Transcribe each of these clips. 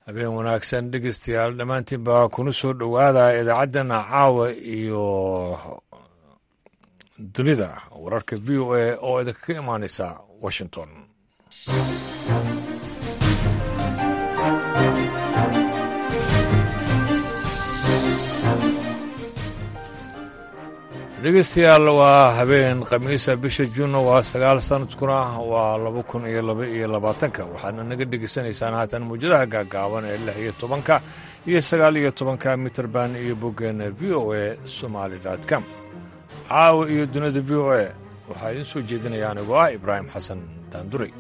habeen wanaagsan dhegeystayaal dhammaantiin baa kuna soo dhowaada idaacaddana caawa iyo dunida wararka v o a oo idinkaga imaaneysa washington dhegeystayaal waa habeen khamiisa bisha juunna waa sagaal sanadkuna waa laba kun iyo laba iyo labaatanka waxaadna naga dhegeysanaysaan haatan muwjadaha gaagaaban ee lix iyo tobanka iyo sagaal iyo tobanka mitrband iyo boggeena v o a somaali com caawa iyo dunida v o a waxaa idiin soo jeedinaya anigoo ah ibraahim xasan daanduray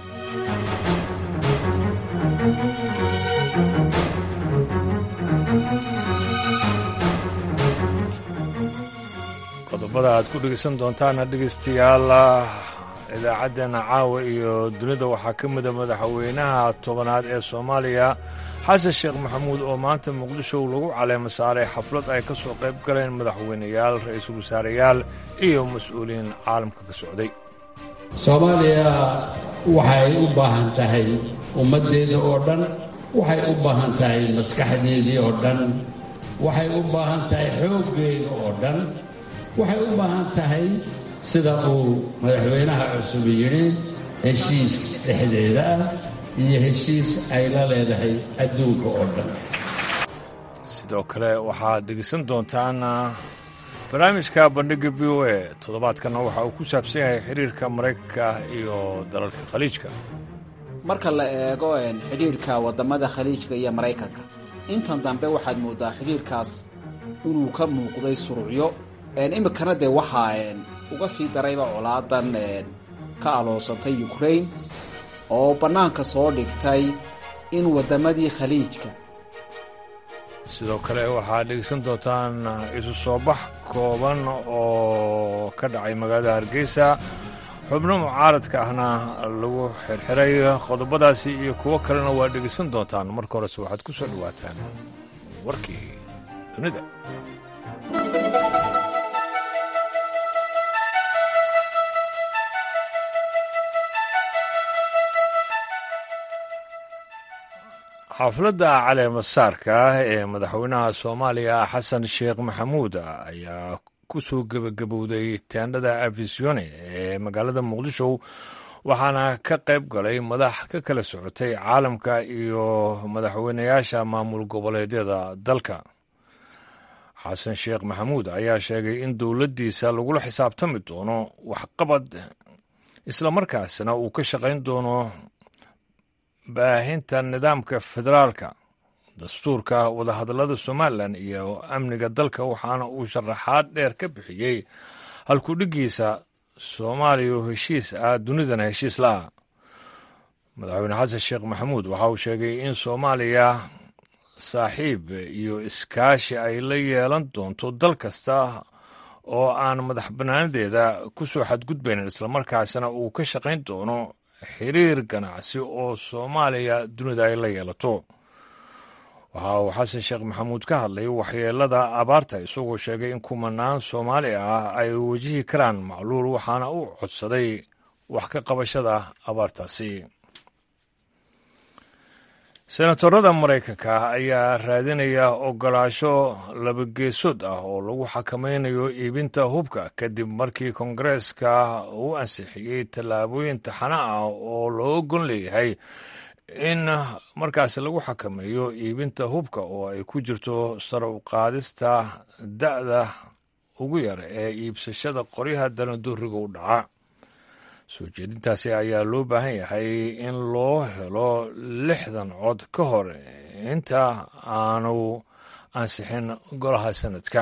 qodobada aad ku dhegeysan doontaana dhegeystayaal idaacaddeenna caawa iyo dunida waxaa ka mida madaxweynaha tobanaad ee soomaaliya xasan sheekh maxamuud oo maanta muqdisho lagu caleema saaray xaflad ay ka soo qayb galeen madaxweyneyaal ra-iisul wasaareyaal iyo mas-uuliyiin caalamka ka socday soomaaliya waxay u baahan tahay ummaddeeda oo dhan waxay u baahan tahay maskaxdeedii oo dhan waxay u baahan tahay xooggeeda oo dhan waxay u baahan tahay sida uu madaxweynaha cusub yidhi heshiis dhexdeeda ah iyo heshiis ay la leedahay adduunka oo dhan sidoo kale waxaad dhegeysan doontaan barnaamijka bandhigga v o a toddobaadkanna waxa uu ku saabsan yahay xiriirka maraykanka iyo dalalka khaliijka marka la eego xidhiirka waddamada khaliijka iyo maraykanka intan dambe waxaad mooddaa xidhiirkaas inuu ka muuqday surucyo iminkana dee waxaa uga sii darayba colaadan ka aloosantay ukraine oo bannaanka soo dhigtay in waddamadii khaliijka sidoo kale waxaad dhegeysan doontaan isu soo bax kooban oo ka dhacay magaalada hargeysa xubno mucaaradka ahna lagu xirxiray qodobadaasi iyo kuwo kalena waad dhegeysan doontaan marka horese waxaad ku soo dhowaataan warkii dunida xafladda caleemasaarka ah ee madaxweynaha soomaaliya xasan sheekh maxamuud ayaa ku soo gebagabowday teendhada afisione ee magaalada muqdisho waxaana ka qayb galay madax ka kala socotay caalamka iyo madaxweynayaasha maamul goboleedyada dalka xasan sheekh maxamuud ayaa sheegay in dowladdiisa lagula xisaabtami doono waxqabad islamarkaasna uu ka shaqayn doono baahinta nidaamka federaalka dastuurka wadahadallada somalilan iyo amniga dalka waxaana uu sharaxaad dheer ka bixiyey halkudhigiisa soomaaliya oo heshiis ah dunidana heshiis la-ah madaxweyne xasan sheekh maxamuud waxa uu sheegay in soomaaliya saaxiib iyo iskaashi ay la yeelan doonto dal kasta oo aan madax bannaanadeeda ku soo xadgudbaynin islamarkaasna uu ka shaqayn doono xiriir ganacsi oo soomaaliya dunida ay la yeelato waxa uu xasan sheekh maxamuud ka hadlay waxyeelada abaarta isagoo sheegay in kumanaan soomaali ah ay wajihi karaan macluul waxaana uu codsaday wax ka qabashada abaartaasi senatorada maraykanka ayaa raadinaya ogolaasho labageesood ah oo lagu xakamaynayo iibinta hubka kadib markii kongareeska uu ansixiyey tallaabooyin taxana ah oo loo gon leeyahay in markaasi lagu xakameeyo iibinta hubka oo ay ku jirto sar u qaadista da'da ugu yar ee iibsashada qoryaha dalandooriga u dhaca soo jeedintaasi ayaa loo baahan yahay in loo helo lixdan cod ka hor inta aanu ansixin golaha sanadka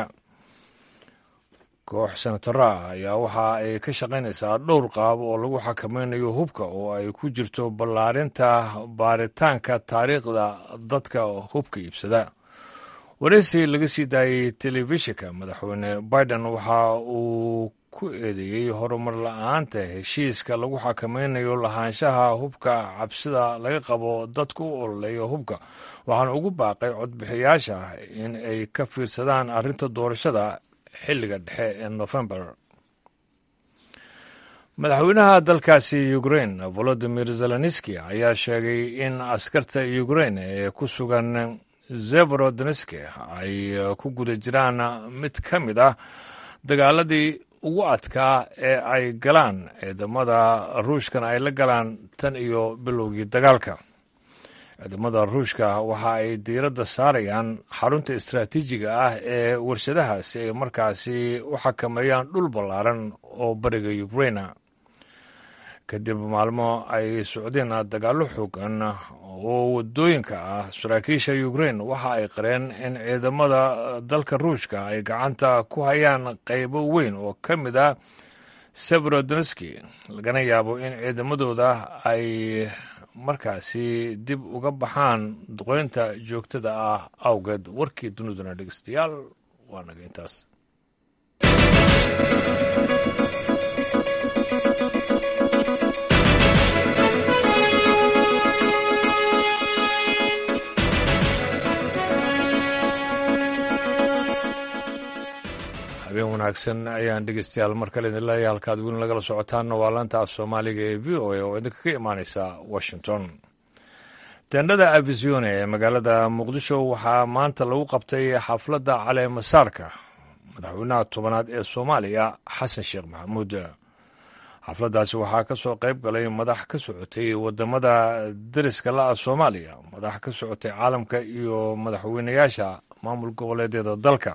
koox senataro ah ayaa waxa ay ka shaqaynaysaa dhowr qaab oo lagu xakamaynayo hubka oo ay ku jirto ballaarinta baaritaanka taariikhda dadka hubka iibsada wareysi laga sii daayey telefishinka madaxweyne biden waxa uu ku eedeeyey horumar la-aanta heshiiska lagu xakamaynayo lahaanshaha hubka cabsida laga qabo dadka u ololeeya hubka waxaana ugu baaqay codbixiyaasha in ay ka fiirsadaan arrinta doorashada xilliga dhexe ee nofembar madaxweynaha dalkaasi ukrain volodimir zelenski ayaa sheegay in askarta ukrain ee ku sugan zeverodneski ay ku guda jiraan mid ka mid ah dagaaladii ugu adkaa ee ay galaan ciidamada ruushkan ay la galaan tan iyo bilowgii dagaalka ciidamada ruushka waxa ay diiradda saarayaan xarunta istaraatiijiga ah ee warshadaha si ay markaasi u xakameeyaan dhul ballaaran oo bariga ukraina kadib maalmo ay socdeen dagaallo xoogan oo wadooyinka ah saraakiisha ukrain waxa ay qareen in ciidamada dalka ruushka ay gacanta ku hayaan qaybo weyn oo ka mid ah severodneski lagana yaabo in ciidamadooda ay markaasi dib uga baxaan duqeynta joogtada ah awgeed warkii duniduna dhegeystayaal waa naga intaas habeen wanaagsan ayaan dhegeystayaal mar kale idin leeyahay halkaad weli nagala socotaanna waa laanta af soomaaliga ee v o a oo idinka ka imaaneysa washington teendhada avisione ee magaalada muqdisho waxaa maanta lagu qabtay xafladda caleemasaarka madaxweynaha tobanaad ee soomaaliya xasan sheekh maxamuud xafladdaasi waxaa ka soo qayb galay madax ka socotay wadamada deriska la-a soomaaliya madax ka socotay caalamka iyo madaxweynayaasha maamul goboleedyada dalka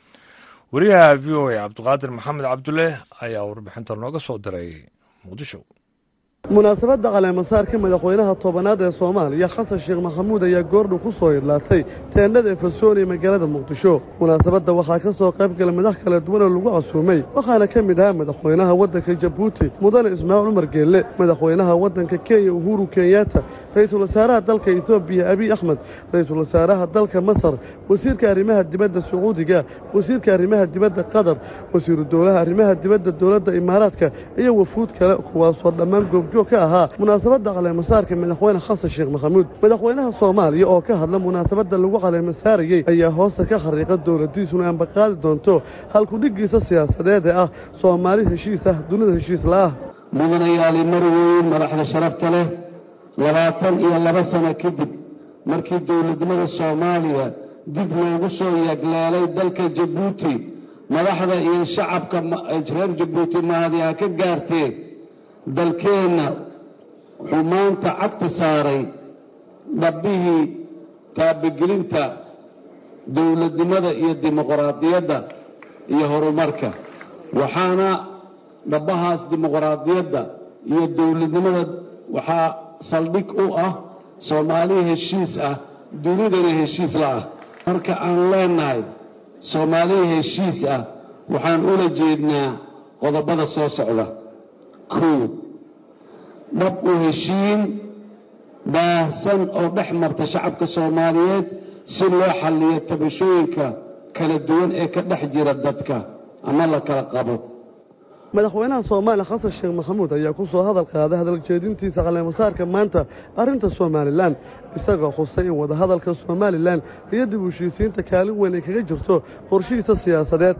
wariyaha v o a cabdiqaadir maxamed cabdulle ayaa warbixinta nooga soo diray muqdisho munaasabadda caleemasaarka madaxweynaha tobanaad ee soomaaliya xasan sheekh maxamuud ayaa goordhow ku soo idlaatay teendhada efesoon ee magaalada muqdisho munaasabadda waxaa ka soo qayb galay madax kala duwanoo lagu casuumay waxaana ka mid ahaa madaxweynaha waddanka jabuuti mudane ismaaciil cumar geelle madaxweynaha waddanka kenya uhuru kenyaata ra-iisul wasaaraha dalka etoobiya abiy axmed ra-iisul wasaaraha dalka masar wasiirka arrimaha dibadda sacuudiga wasiirka arrimaha dibadda qatar wasiiru dowlaha arrimaha dibadda dowladda imaaraadka iyo wafuud kale kuwaasoo dhammaan goobjoog ka ahaa munaasabadda caleemasaarka madaxweyne xasan sheekh maxamuud madaxweynaha soomaaliya oo ka hadla munaasabadda lagu caleemasaarayey ayaa hoosta ka xariiqa dowladdiisuna ambaqaadi doonto halkudhiggiisa siyaasadeed ee ah soomaali heshiis ah dunida heshiis la'ah mudanayaali marweyn madaxda sharafta leh labaatan iyo laba sano kadib markii dowladnimada soomaaliya dib loogu soo yagleelay dalka jabuuti madaxda iyo shacabka reer jabuuti mahadiha ka gaartee dalkeenna wuxuu maanta cagti saaray dhabbihii taabagelinta dowladnimada iyo dimuqraadiyadda iyo horumarka waxaana dhabbahaas dimuqraadiyadda iyo dowladnimada waxaa saldhig u ah soomaali heshiis ah dunidana heshiis la'ah marka aan leennahay soomaali heshiis ah waxaan ula jeednaa qodobada soo socda kow dhab u heshiin baahsan oo dhex marta shacabka soomaaliyeed si loo xalliyo tabashooyinka kala duwan ee ka dhex jira dadka ama la kala qabo madaxweynaha soomaaliya xasan sheekh maxamuud ayaa ku soo hadal qaaday hadaljeedintiisa caleemasaarka maanta arrinta somalilan isagoo xusay in wadahadalka somalilan iyo dib u heshiisiinta kaalin weyn ay kaga jirto qorshihiisa siyaasadeed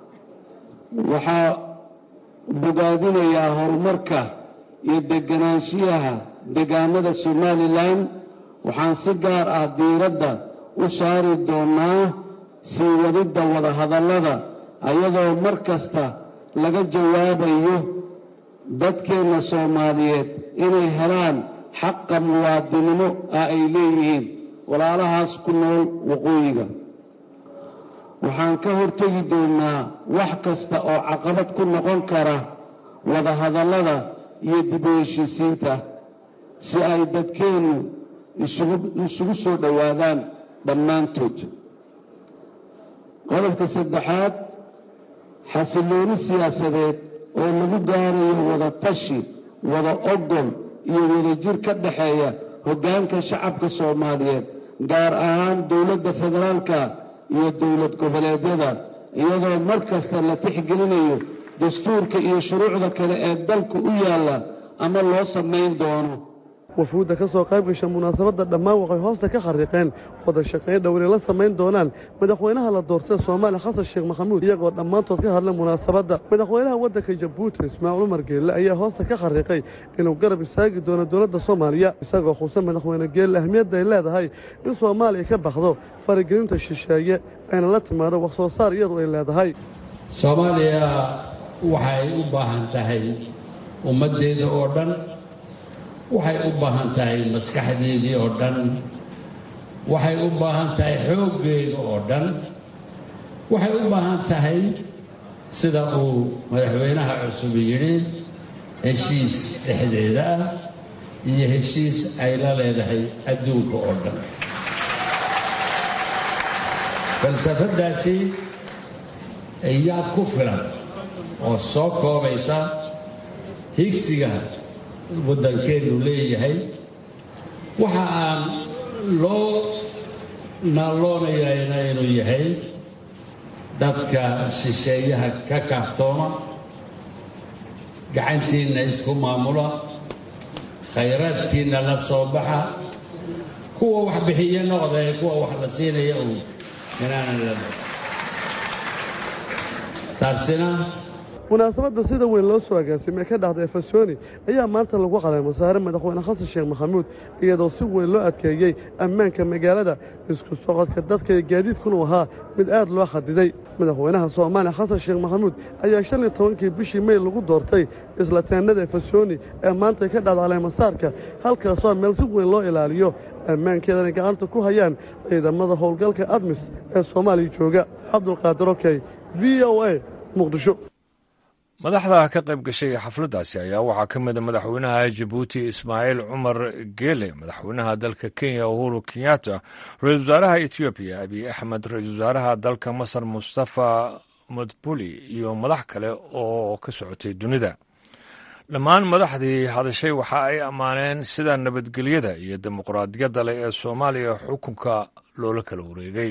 waxaa bogaadinayaa horumarka iyo deganaanshiyaha deegaanada somalilan waxaan si gaar ah diiradda u saari doonnaa sii wadidda wadahadallada ayadoo mar kasta laga jawaabayo dadkeenna soomaaliyeed inay helaan xaqa muwaadinimo ah ay leeyihiin walaalahaas ku nool waqooyiga waxaan ka hortegi doonnaa wax kasta oo caqabad ku noqon kara wadahadallada iyo dib u heshiisiinta si ay dadkeennu isugu soo dhowaadaan dhammaantood qodobka saddexaad xasillooni siyaasadeed oo lagu gaarayo wada tashi wada ogol iyo wadajir ka dhexeeya hoggaanka shacabka soomaaliyeed gaar ahaan dowladda federaalka iyo dowlad goboleedyada iyadoo mar kasta la tixgelinayo dastuurka iyo shuruucda kale ee dalka u yaalla ama loo samayn doono wafuudda ka soo qayb gasha munaasabadda dhammaan waxay hoosta ka xariiqeen wada shaqayn dhowri la samayn doonaan madaxweynaha la doortay soomaaliya xasan sheekh maxamuud iyagoo dhammaantood ka hadla munaasabadda madaxweynaha waddanka jabuuti ismaaciil cumar geelle ayaa hoosta ka xariiqay inuu garab istaagi doono dowladda soomaaliya isagoo xusa madaxweyne geelle ahmiyadda ay leedahay in soomaaliya ka baxdo faragelinta shisheeye ayna la timaado wax soo saar iyadu ay leedahay soomaaliya waxay u baahan tahay ummaddeeda oo dhan waxay u baahan tahay maskaxdeedii oo dhan waxay u baahan tahay xooggeeda oo dhan waxay u baahan tahay sida uu madaxweynaha cusub yidhi heshiis dhexdeeda ah iyo heshiis ay la leedahay adduunka oo dhan falsafaddaasi ayaa ku filan oo soo koobaysa higsiga waddankeennu leeyahay waxa aan loo naalloonayana inuu yahay dadka shisheeyaha ka kaaftooma gacantiinna isku maamula khayraadkiinna la soo baxa kuwa wax bixiye noqda ee kuwa wax la siinaya uun inaanan la taasina munaasabadda sida weyn loo soo agaasimay ka dhacda efesoni ayaa maanta lagu caleemo saare madaxweyne xasan sheekh maxamuud iyadoo si weyn loo adkeeyey ammaanka magaalada isku socodka dadka iyo gaadiidkunu ahaa mid aad loo xadiday madaxweynaha soomaaliya xasan sheekh maxamuud ayaa shan iyo tobankii bishii mey lagu doortay isla teennada efesoni ee maanta ka dhacda caleemasaarka halkaasoo meel si weyn loo ilaaliyo ammaankeedana gacanta ku hayaan ciidamada howlgalka admis ee soomaaliya jooga cabdulqaadir okey v o a muqdisho madaxda ka qayb gashay xafladdaasi ayaa waxaa ka mida madaxweynaha jabuuti ismaaciil cumar geele madaxweynaha dalka kenya uhuru kenyatta ra-isul wasaaraha etoobiya abiy axmed ra-isul wasaaraha dalka masar mustafa madbuli iyo madax kale oo ka socotay dunida dhammaan madaxdii hadashay waxa ay ammaaneen sida nabadgelyada iyo dimuqraadiyadda leh ee soomaaliya xukunka loola kala wareegay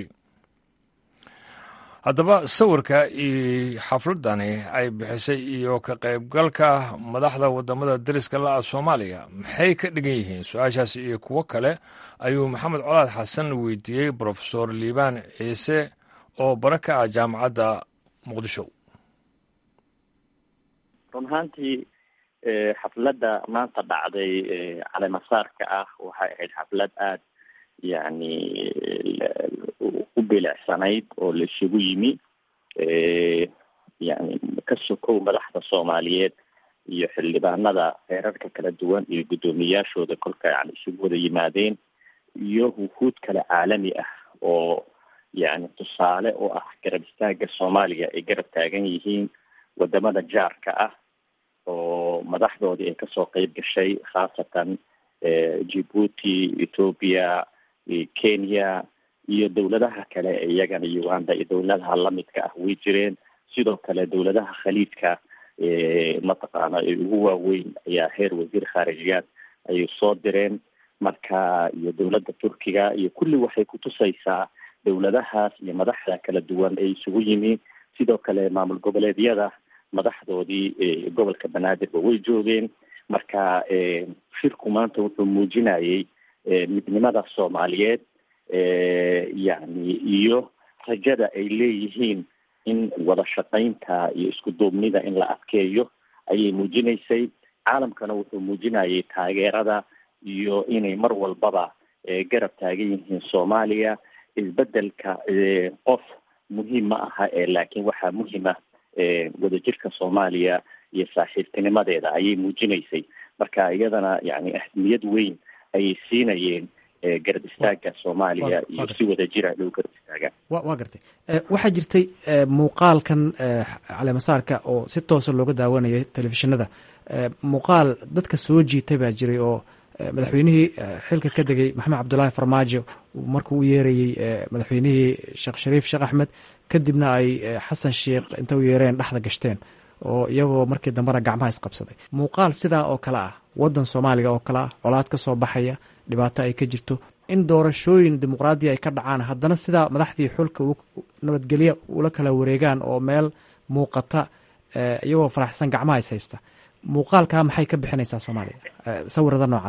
haddaba sawirka iyo xafladani ay bixisay iyo ka qaybgalka madaxda wadamada dariska la-a soomaaliya maxay ka dhigan yihiin su-aashaas iyo kuwo kale ayuu maxamed colaad xasan weydiiyey brofesor liibaan ciise oo bara ka ah jaamacadda muqdisho run ahaantii xafladda maanta dhacday caleemasaarka ah waxay ahayd xaflad aada yani u bilicsanayd oo la isugu yimi yani ka sokow madaxda soomaaliyeed iyo xildhibaanada heerarka kala duwan iyo guddoomiyaashooda kolka yani isugu wada yimaadeen iyo wufuud kale caalami ah oo yani tusaale oo ah garab istaaga soomaaliya ay garab taagan yihiin wadamada jaarka ah oo madaxdoodii ay kasoo qeyb gashay khaasatan djibuuti ethoopia kenya iyo dowladaha kale ee iyagana uganda iyo dowladaha lamidka ah way jireen sidoo kale dowladaha khaliidka mataqaana ee ugu waaweyn ayaa heer wasiir khaarijiyaad ayay soo direen marka iyo dowladda turkiga iyo kulli waxay kutusaysaa dowladahaas iyo madaxda kala duwan ee isugu yimi sidoo kale maamul goboleedyada madaxdoodii gobolka banaadirba way joogeen marka shirku maanta wuxuu muujinayay midnimada soomaaliyeed yani iyo rajada ay leeyihiin in wada shaqaynta iyo isku duubnida in la adkeeyo ayay muujinaysay caalamkana wuxuu muujinayay taageerada iyo inay mar walbaba garab taagan yihiin soomaaliya isbedelka qof muhiim ma aha ee laakiin waxaa muhiima wadajirka soomaaliya iyo saaxiibtinimadeeda ayay muujinaysay marka iyadana yani ahmiyad weyn ayay siinayeen garab istaaga soomaaliya iyo si wada jira dhow garab istaagaan wa waa gartay waxaa jirtay muuqaalkan caleemasaarka oo si toosa looga daawanayay telefishinada muuqaal dadka soo jiitay baa jiray oo madaxweynihii xilka ka degay maxamed cabdulaahi farmaajo markuu u yeerayey madaxweynihii sheekh shariif sheekh axmed kadibna ay xasan sheikh inta u yeereen dhexda gashteen oo iyagoo markii dambena gacmaha isqabsaday muuqaal sidaa oo kale ah wadan soomaaliga oo kale ah colaad ka soo baxaya dhibaato ay ka jirto in doorashooyin dimuqraadiya ay ka dhacaan haddana sidaa madaxdii xulka nabadgelya ula kala wareegaan oo meel muuqata iyagoo faraxsan gacmaha is haysta muuqaalkaa maxay ka bixinaysaa soomaaliya sawirada noocaasa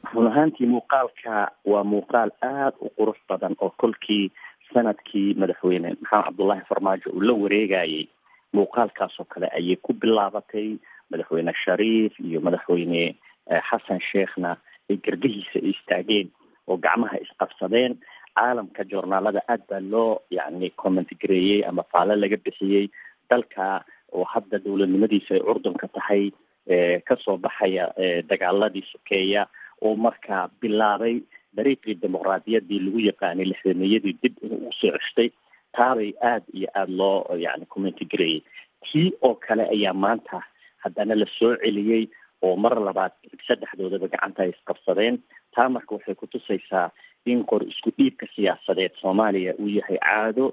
run ahaantii muuqaalka waa muuqaal aada u qurux badan oo kolkii sanadkii madaxweyne maxamed cabdullaahi farmaajo uu la wareegayay muuqaalkaasoo kale ayay ku bilaabatay madaxweyne shariif iyo madaxweyne xasan sheekhna ay garbihiisa istaageen oo gacmaha isqabsadeen caalamka joornaalada aad baa loo yani comment gareeyey ama faalo laga bixiyey dalka oo hadda dowladnimadiisa ay curdunka tahay kasoo baxaya dagaaladii sokeeya oo markaa bilaabay dariiqii dimuqraadiyaddii lagu yaqaanay lixdameeyadii dib inuu usoo ceshtay taabay aada iyo aada loo yani commenti gareeyey tii oo kale ayaa maanta haddana la soo celiyey oo mar labaad saddexdoodaba gacanta ay isqabsadeen taa marka waxay kutusaysaa in qor isku dhiibka siyaasadeed soomaaliya uu yahay caado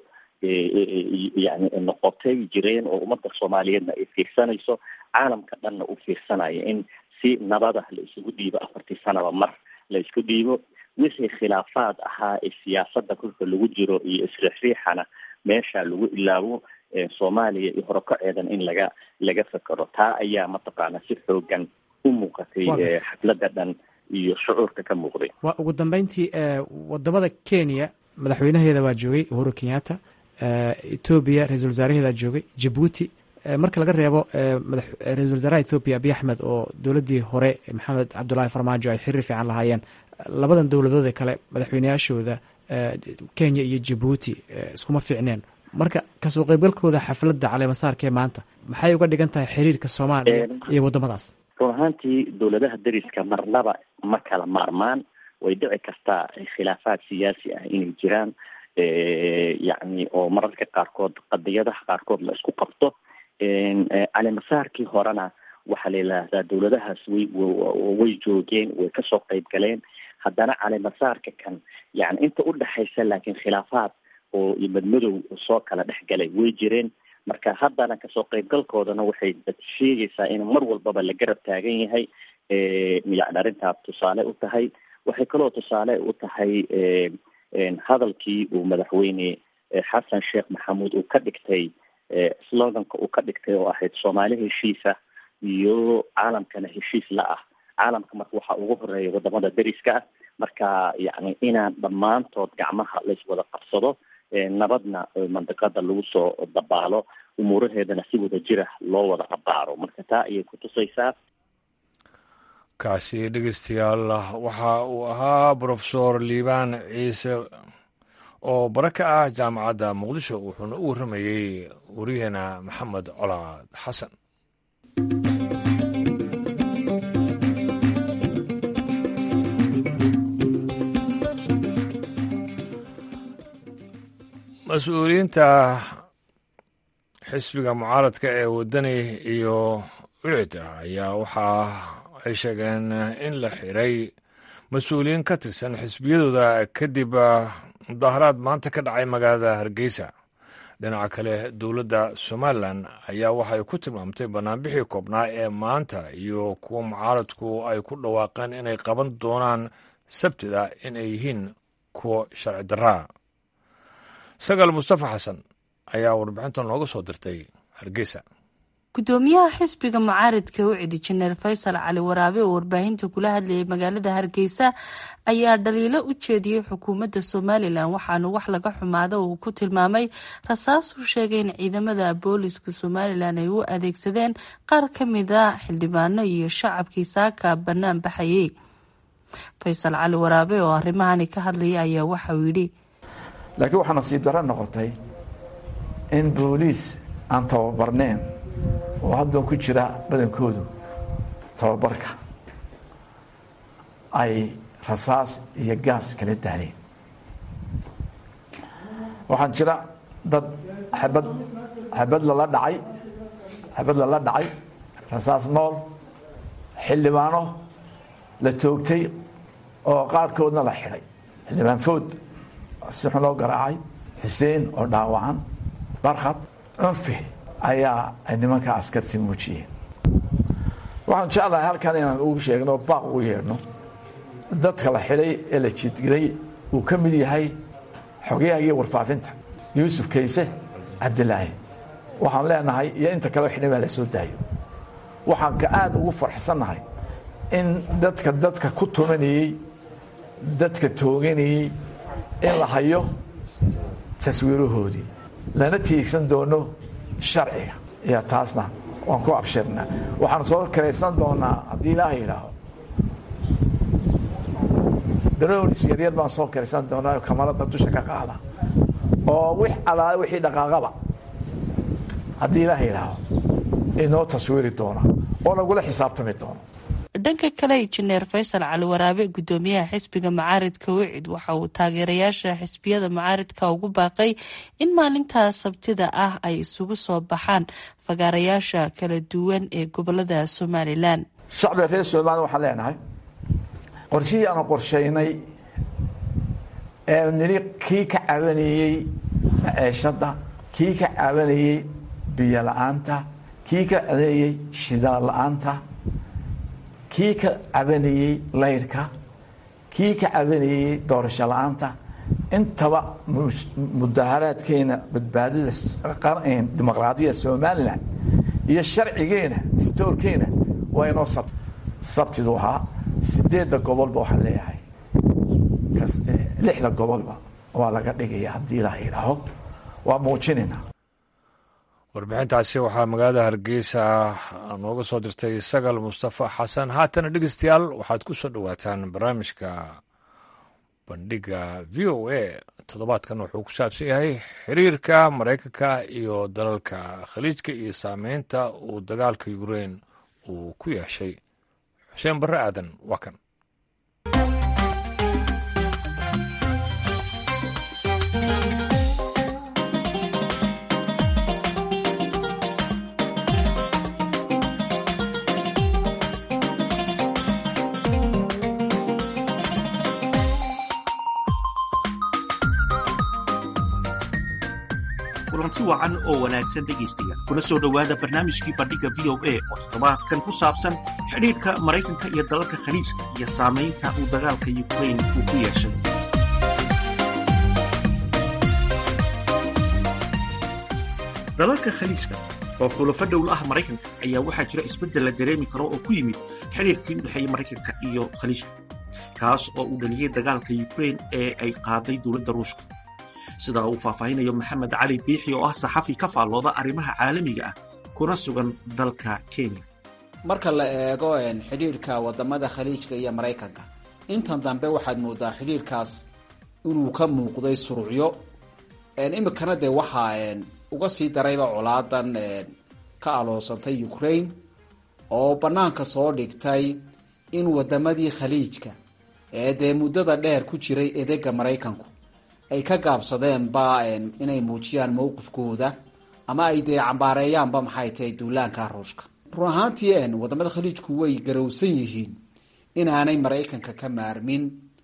yani noqotay jireen oo ummadda soomaaliyeedna ay fiirsanayso caalamka dhanna uu fiirsanayo in si nabada la isugu dhiibo afartii sanaba mar la isku dhiibo wixii khilaafaad ahaa ee siyaasadda kolka lagu jiro iyo isriixriixana meesha lagu ilaabo soomaaliya iyo horokaceedan in laga laga fekero taa ayaa mataqaana si xoogan u muuqatay xafladda dhan iyo shucuurka ka muuqday waa ugu dambeyntii wadamada kenya madaxweynaheeda waa joogay uhuru kenyatta etoobiya ra-isul wasaaraheedaa joogay jabuuti marka laga reebo ra-isul wasaaraha ethoobiya abiy axmed oo dowladdii hore maxamed cabdullaahi farmaajo ay xiriir fiican lahaayeen labadan dowladood ee kale madaxweyneyaashooda kenya iyo jabuuti iskuma fiicneen marka kasoo qeybgalkooda xafladda caleemasaarka ee maanta maxay uga dhigan tahay xiriirka soomaaliya iyo waddamadaas run ahaantii dowladaha dariska marnaba ma kala maarmaan way dhici kartaa khilaafaad siyaasi ah inay jiraan yacni oo mararka qaarkood qadiyadaha qaarkood la isku qabto caleemasaarkii horena waxaa la yidhaahdaa dowladahaas way way joogeen way kasoo qeyb galeen haddana caleemasaarka kan yani inta udhexaysa laakiin khilaafaad oo madmadow soo kala dhex galay way jireen marka haddana kasoo qeybgalkoodana waxay sheegaysaa in mar walbaba la garab taagan yahay yani arrintaa tusaale u tahay waxay kaloo tusaale u tahay hadalkii uu madaxweyne xasan sheekh maxamuud uu ka dhigtay sloganka uu ka dhigtay oo ahayd soomaali heshiisa iyo caalamkana heshiis la ah caalamka marka waxaa ugu horeeya wadamada dariska ah marka yani inaan dhammaantood gacmaha laiswada qabsado nabadna mandiqada lagu soo dabaalo umuuraheedana si wada jira loo wada abaaro marka taa ayay kutusaysaa kaasi dhegeystayaal waxa uu ahaa brofesor liibaan ciise oo bare ka ah jaamacadda muqdisho wuxuuna u warramayey wariyaheena maxamed colaad xasan mas-uuliyiinta xisbiga mucaaradka ee wadani iyo wicida ayaa waxaa ay sheegeen in la xiray mas-uuliyiin ka tirsan xisbiyadooda kadib mudaharaad maanta ka dhacay magaalada hargeysa dhinaca kale dowladda somalilan ayaa waxay ku tilmaamtay banaanbixii koobnaa ee maanta iyo kuwa mucaaradku ay ku dhawaaqeen inay qaban doonaan sabtida in ay yihiin kuwa sharci daraa sagaal mustafa xasan ayaa warbixinta nooga soo dirtay hargeysa gudoomiyaha xisbiga mucaaridka ucidi jeneral faysal cali waraabe oo warbaahinta kula hadlayay magaalada hargeysa ayaa dhaliilo u jeediyey xukuumadda somalilan waxaana wax laga xumaada uu ku tilmaamay rasaasuu sheegay in ciidamada booliska somalilan ay u adeegsadeen qaar ka mid a xildhibaano iyo shacabkii saaka bannaan baxayay faysal cali waraabe oo arrimahani ka hadlaya ayaa waxauu yidhi laakiin waxaa nasiib darro noqotay in booliis aan tababarneen oo haddan ku jira badankoodu tababarka ay rasaas iyo gaas kala daaleen waxaan jira dad xabad xabad lala dhacay xabad lala dhacay rasaas nool xildhibaano la toogtay oo qaarkoodna la xidhay xildhibaan food si xun loo garaacay xuseen oo dhaawacan barkhad cunfi ayaa ay nimanka askarti muujiyeen waxaan jeclahay halkan inaan ugu sheegno baaq ugu yeedhno dadka la xidhay ee la jiidgelay uu ka mid yahay xogayahagii warfaafinta yuusuf kayse cabdilaahi waxaan leenahay iyo inta kaleo xidhay baa la soo daayo waxaan ka aada ugu farxsannahay in dadka dadka ku tumanayey dadka tooganayey in la hayo taswiirahoodii lana tiigsan doono sharciga iyo taasna waan ku abshirnaa waxaanu soo karaysan doonaa haddii ilaaha yidhaaho daroonis yaryar baan soo karaysan doonaa kamarada dusha ka qaada oo wix alaa wixii dhaqaaqaba haddii ilaaha yidhaaho inoo taswiiri doona oo lagula xisaabtami doono dhanka kale injineer faysal cali waraabe gudoomiyaha xisbiga macaaridka wicid waxa uu taageerayaasha xisbiyada macaaridka ugu baaqay in maalintaa sabtida ah ay isugu soo baxaan fagaarayaasha kala duwan ee gobolada somalilan shacbiga reer somalilan waxaan leenahay qorshihii aanu qorshaynay ee nili kii ka cabanayey maceeshada kii ka cabanayey biyo la-aanta kii ka cabanayey shidaal la-aanta kii ka cabanayey layrka kii ka cabanayey doorasho la-aanta intaba mudaharaadkeena badbaadida dimuqraadiyada somalilan iyo sharcigeena distoorkeena waa inoo sabtidu ahaa sideedda gobolba waxaan leeyahay lixda gobolba waa laga dhigaya haddii ilaa yidhaaho waa muujinaynaa warbixintaasi waxaa magaalada hargeysa nooga soo dirtay sagal mustafa xasan haatana dhegeystayaal waxaad ku soo dhowaataan barnaamijka bandhiga v o a toddobaadkan wuxuu ku saabsan yahay xiriirka maraykanka iyo dalalka khaliijka iyo saameynta uu dagaalka ukrein uu ku yeeshay xuseen barre aadan waa kan kulanti wacan oo wanaagsan dhegaystayaal kuna soo dhowaada barnaamijkii bandhigga v o a oo toddobaadkan ku saabsan xidhiidhka maraykanka iyo dalalka khaliijka iyo saamaynta uu dagaalka yukrain uu ku yeeshay dalalka khaliijka oo xulafo dhowl ah maraykanka ayaa waxaa jira isbeddel la dareemi karo oo ku yimid xidhiirkii u dhexeeyey maraykanka iyo khaliijka kaas oo uu dhaliyey dagaalka yukrain ee ay qaaday dowladda ruushka sida uu faahfaahinayo maxamed cali biixi oo ah saxafi ka faallooda arrimaha caalamiga ah kuna sugan dalka kenya marka la eego xidhiirhka wadamada khaliijka iyo maraykanka intan dambe waxaad moodaa xidhiirkaas inuu ka muuqday surucyo imikana dee waxaa uga sii darayba colaadan ka aloosantay ukraine oo banaanka soo dhigtay in wadamadii khaliijka ee dee muddada dheer ku jiray edega maraykanku ay ka gaabsadeenba inay muujiyaan mowqifkooda ama ay dee cambaareeyaanba maxay tahay duulaanka ruushka run ahaantii wadamada khaliijku way garowsan yihiin inaanay maraykanka ka maarmin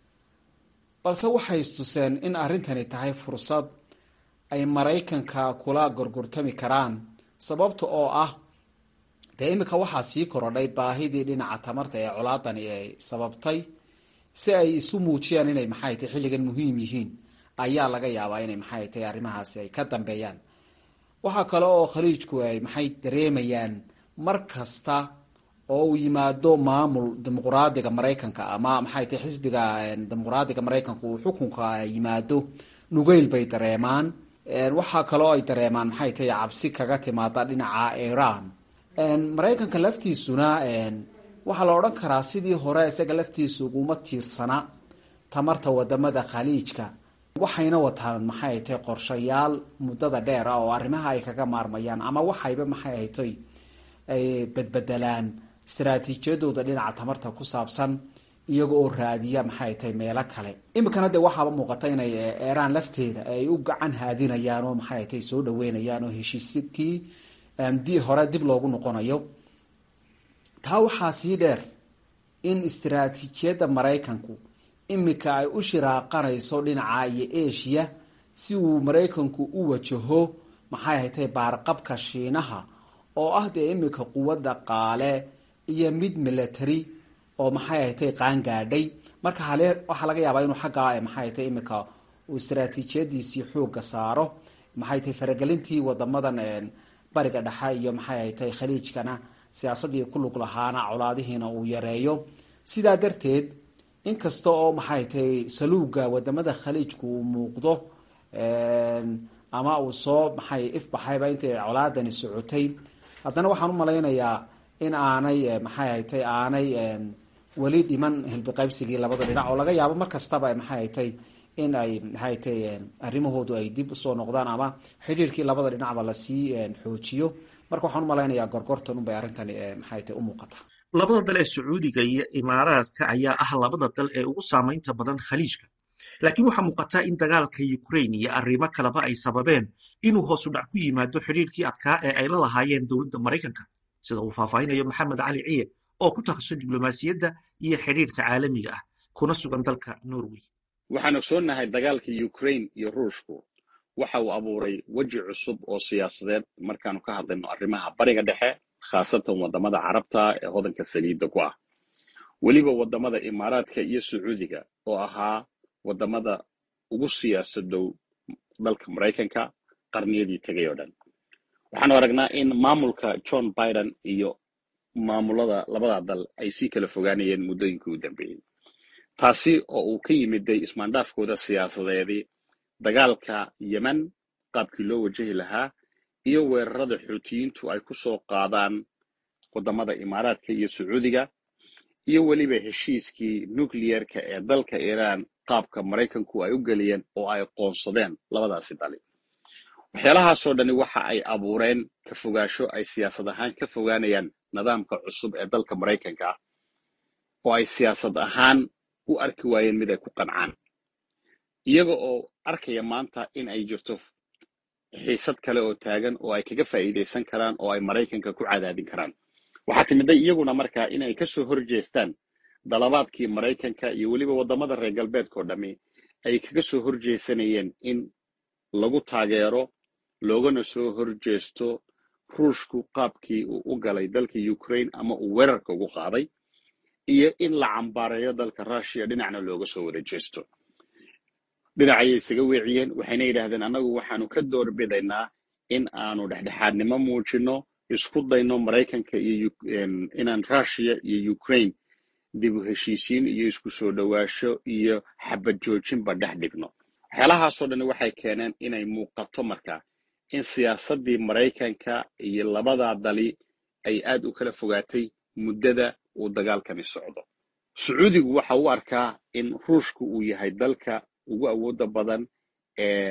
balse waxay istuseen in arrintani tahay fursad ay maraykanka kula gorgortami karaan sababta oo ah dee imika waxaa sii korodhay baahidii dhinaca tamarta ee colaadani ay sababtay si ay isu muujiyaan inay maxay tahay xilligan muhiim yihiin ayaa laga yaabaa inay maxay tahay arrimahaasi ay ka dambeeyaan waxaa kale oo khaliijku ay maxay dareemayaan mar kasta oo uu yimaado maamul dimuqraadiga maraykanka ama maxay tahay xisbiga dimuqraadiga maraykanka uu xukunka yimaado nugeyl bay dareemaan waxaa kaloo ay dareemaan maxay tahay cabsi kaga timaada dhinaca iran maraykanka laftiisuna waxaa la odhan karaa sidii hore isaga laftiisa uguma tiirsana tamarta wadamada khaliijka waxayna wataan maxay tahay qorshayaal muddada dheer ah oo arrimaha ay kaga maarmayaan ama waxayba maxay haytay ay badbedelaan istaraatiijiyadooda dhinaca tamarta ku saabsan iyaga oo raadiya maxay tahay meelo kale imikana dee waxaaba muuqata inay eeraan lafteeda ay u gacan haadinayaan oo maxay tahay soo dhaweynayaan oo heshiiskii di hore dib loogu noqonayo taa waxaa sii dheer in istaraatiijiyadda maraykanku imika ay u shiraaqanayso dhinaca iyo eshiya si uu maraykanku u wajaho maxay haytay baarqabka shiinaha oo ah dee imika quwad dhaqaale iyo mid military oo maxay haytay qaangaadhay marka hale waxaa laga yaabaa inuu xaggaa maxay haytay imika uu istaraatiijiyadiisii xooga saaro maxay tahay faragelintii wadamadan bariga dhexe iyo maxay haytay khaliijkana siyaasaddii ku lug lahaana colaadihiina uu yareeyo sidaa darteed inkasta oo maxay tahay saluuga wadamada khaliijku uu muuqdo ama uu soo maxay ifbaxayba intay colaadani socotay haddana waxaan u malaynayaa in aanay maxay haytay aanay weli dhiman hilbiqaybsigii labada dhinac oo laga yaabo mar kastaba maxay haytay in ay maxay tay arrimahoodu ay dib usoo noqdaan ama xidhiirkii labada dhinacba lasii xoojiyo marka waxaan u malaynayaa gorgortan unbay arrintani maxay tay u muuqata labada dal ee sacuudiga iyo imaaraadka ayaa ah labada dal ee ugu saamaynta badan khaliijka laakiin waxaa muuqataa in dagaalka ukrain iyo arrimo kaleba ay sababeen inuu hoosu dhac ku yimaado xidhiirkii adkaa ee ay la lahaayeen dowladda maraykanka sida uu faahfaahinayo maxamed cali ciye oo ku takhasusay diblomaasiyadda iyo xidhiirka caalamiga ah kuna sugan dalka norway waxaan ogsoonnahay dagaalka ukrain iyo ruushku waxa uu abuuray weji cusub oo siyaasadeed markaanu ka hadlayno arrimaha bariga dhexe khaasatan waddamada carabta ee hodanka saliidda ku ah weliba waddamada imaaraadka iyo sacuudiga oo ahaa waddamada ugu siyaasadow dalka maraykanka qarniyadii tegay oo dhan waxaanu aragnaa in maamulka john biden iyo maamulada labada dal ay sii kala fogaanayeen muddooyinkii u dambeeyey taasi oo uu ka yimiday ismaandhaafkooda siyaasadeedii dagaalka yemen qaabkii loo wajahi lahaa iyo weerarada xuutiyiintu ay ku soo qaadaan waddamada imaaraadka iyo sacuudiga iyo weliba heshiiskii nucliyerka ee dalka iiraan qaabka maraykanku ay u geliyeen oo ay qoonsadeen labadaasi dali waxyaalahaasoo dhani waxa ay abuureen ka fogaasho ay siyaasad ahaan ka fogaanayaan nidaamka cusub ee dalka maraykanka oo ay siyaasad ahaan u arki waayeen mid ay ku qancaan iyaga oo arkaya maanta in ay jirto xiisad kale oo taagan oo ay kaga faa'iidaysan karaan oo ay maraykanka ku cadaadin karaan waxaa timiday iyaguna markaa in ay kasoo horjeestaan dalabaadkii maraykanka iyo weliba waddamada reer galbeedkao dhammi ay kaga soo horjeesanayeen in lagu taageero loogana soo horjeesto ruushku qaabkii uu u galay dalka ukraine ama uu weerarka ugu qaaday iyo in la cambaareeyo dalka rushiya dhinacna looga soo wada jeesto dhinacayay isaga weeciyeen waxayna yidhaahdeen annagu waxaanu ka doorbidaynaa in aanu dhexdhexaadnimo muujino isku dayno maraykanka iyo inaan rushiya iyo ukraine dib u heshiisiin iyo isku soo dhowaasho iyo xabad joojinba dhex dhigno waxyaalahaasoo dhan waxay keeneen inay muuqato markaa in siyaasaddii maraykanka iyo labadaa dali ay aad u kala fogaatay muddada uu dagaalkani socdo sacuudigu waxa u arkaa in ruushku uu yahay dalka ugu awoodda badan ee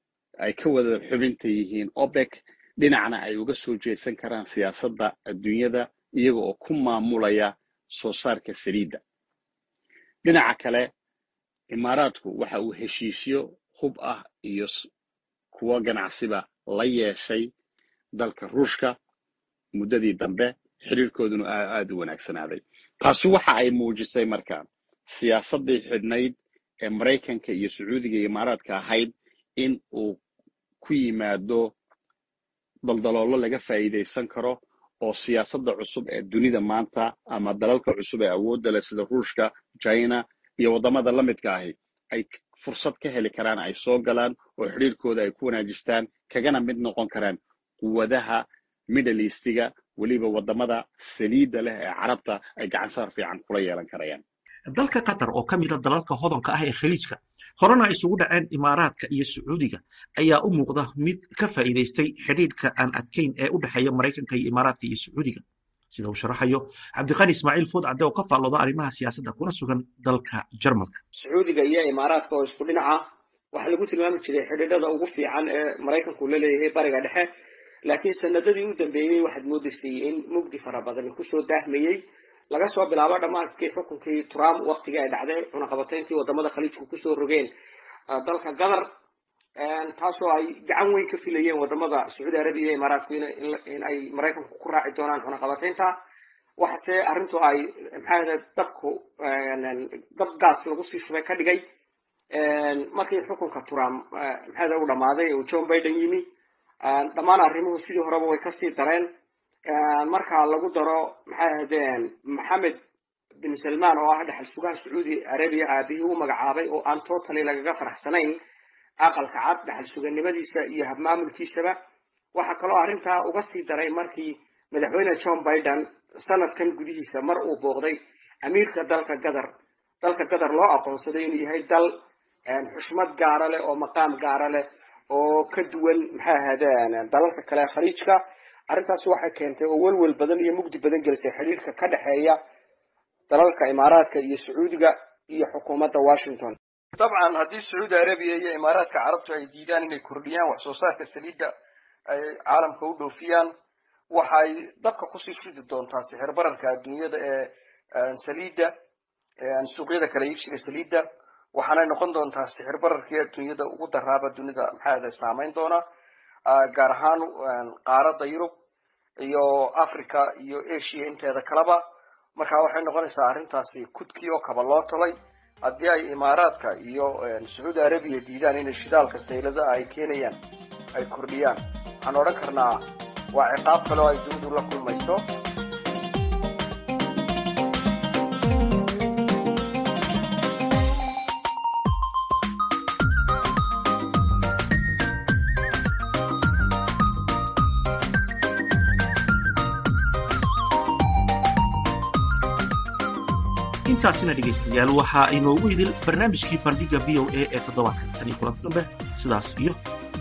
ay ka wada xubinta yihiin opec dhinacna ay uga soo jeesan karaan siyaasadda adduunyada iyaga oo ku maamulaya soo saarka saliidda dhinaca kale imaaraadku waxa uu heshiisyo hub ah iyo kuwo ganacsiba la yeeshay dalka ruushka muddadii dambe xiriirkooduna aad u wanaagsanaaday taasi waxa ay muujisay marka siyaasaddii xidhnayd ee maraykanka iyo sacuudiga iyo imaaraadka ahayd in uu ku yimaado daldaloolo laga faa'iidaysan karo oo siyaasadda cusub ee dunida maanta ama dalalka cusub ee awoodda leh sida ruushka china iyo waddamada la midka ahi ay fursad ka heli karaan ay soo galaan oo xidhiirkooda ay ku wanaajistaan kagana mid noqon karaan quwadaha middle eastiga weliba waddamada saliidda leh ee carabta ay gacansaar fiican kula yeelan karayaan dalka qatar oo ka mida dalalka hodanka ah ee khaliijka horena isugu dhaceen imaaraadka iyo sacuudiga ayaa u muuqda mid ka faa'iidaystay xidhiidhka aan adkayn ee u dhexeeya maraykanka iyo imaaraadka iyo sacuudiga sida uu sharaxayo cabdiqani ismaaciil fuud cadde oo ka faallooda arrimaha siyaasadda kuna sugan dalka jarmalka sacuudiga iyo imaaraadka oo isku dhinaca waxaa lagu tilmaami jiray xidhiidhada ugu fiican ee maraykanku la leeyahay bariga dhexe laakiin sanadadii u dambeeyey waxaad moodaysay in mugdi fara badan kusoo daahmayey laga soo bilaabo dhammaadkii xukunkii trump waktigii ay dhacday cunaqabatayntii wadamada khaliijku kusoo rogeen dalka qatar taasoo ay gacan weyn ka filayeen wadamada sacuudi arabiya iyo imaaraadku in ay maraykanku ku raaci doonaan cunaqabataynta waxase arrintu ay maxaa dabku dab gaas lagu sii shubay ka dhigay markii xukunka trump maxaa u dhamaaday uu john biden yimi dhammaan arrimuhu sidii horeba way kasii dareen marka lagu daro maxay ahaydeen maxamed bin salman oo ah dhexal sugaha sacuudi arabiya aabihii u magacaabay oo aan totally lagaga faraxsanayn aqalka cad dhexal suganimadiisa iyo habmaamulkiisaba waxaa kaloo arrintaa uga sii daray markii madaxweyne john biden sanadkan gudihiisa mar uu booqday amiirka dalka qatar dalka qatar loo aqoonsaday inuu yahay dal xushmad gaara leh oo maqaam gaara leh oo ka duwan maxay ahaadeen dalalka kale khaliijka arrintaas waxay keentay oo welwel badan iyo mugdi badan gelisay xidhiirka ka dhexeeya dalalka imaaraadka iyo sacuudiga iyo xukuumadda washington dabcan haddii sacuudi arabiya iyo imaaraadka carabtu ay diidaan inay kordhiyaan wax soo saarka saliidda ay caalamka u dhoofiyaan waxay dabka kusii shidi doontaa sixir bararka adduunyada ee saliidda suuqyada kala iibsiga saliidda waxaanay noqon doontaa sixir bararkii adduunyada ugu daraaba dunida maxaada saameyn doona gaar ahaan qaaradda yurub iyo africa iyo asia inteeda kaleba marka waxay noqonaysaa arrintaasi kudkii oo kaba loo talay haddii ay imaaraadka iyo sacuudi arabiya diidaan inay shidaalka saylada ay keenayaan ay kordhiyaan waxaan odhan karnaa waa ciqaab kale oo ay dunidu la kulmayso intaasina dhegaystayaal waxaa inoogu idil barnaamijkii bandhiga v o a ee toddobaadkan tan iyo kulanti dambe sidaas iyo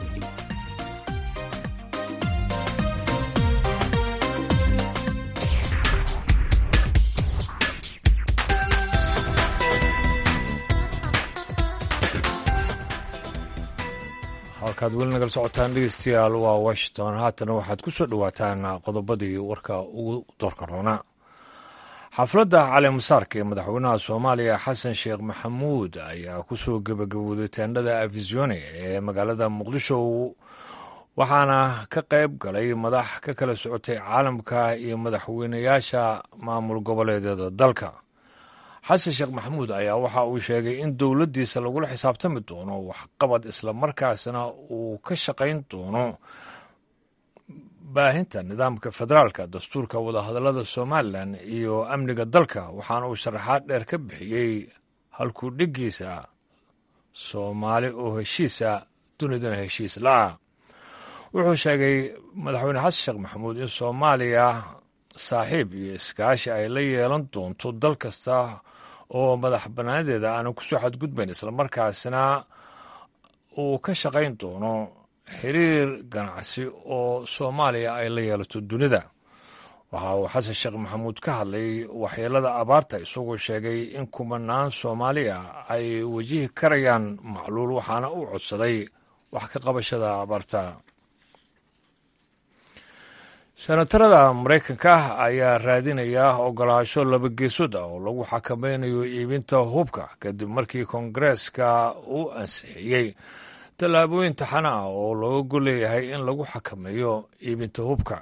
halkaad weli nagala socotaan dhegeystayaal waa washington haatana waxaad ku soo dhowaataan qodobadii warka ugu doorka roonaa xafladda caleemasaarka ee madaxweynaha soomaaliya xasan sheekh maxamuud ayaa ku soo gebagabowday teendhada afisione ee magaalada muqdisho waxaana ka qayb galay madax ka kala socotay caalamka iyo madaxweynayaasha maamul goboleedyada dalka xasan sheekh maxamuud ayaa waxa uu sheegay in dowladdiisa lagula xisaabtami doono waxqabad islamarkaasna uu ka shaqayn doono baahinta nidaamka federaalka dastuurka wadahadallada somalilan iyo amniga dalka waxaana uu sharaxaad dheer ka bixiyey halkuu dhiggiisa soomaali oo heshiisa dunidana heshiis la-a wuxuu sheegay madaxweyne xasan sheekh maxamuud in soomaaliya saaxiib iyo iskaashi ay la yeelan doonto dal kasta oo madax bannaanadeeda aanan kusoo xadgudbayn islamarkaasna uu ka shaqayn doono xiriir ganacsi oo soomaaliya ay la yeelato dunida waxa uu xasan sheekh maxamuud ka hadlay waxyeelada abaarta isagoo sheegay in kumanaan soomaaliya ay wajihi karayaan macluul waxaana uu codsaday wax ka qabashada abaarta senatarada maraykanka ayaa raadinaya ogolaasho labageesood ah oo lagu xakamaynayo iibinta hubka kadib markii koongareeska uu ansixiyey tallaabooyin taxana ah oo looga golleeyahay in lagu xakameeyo iibinta hubka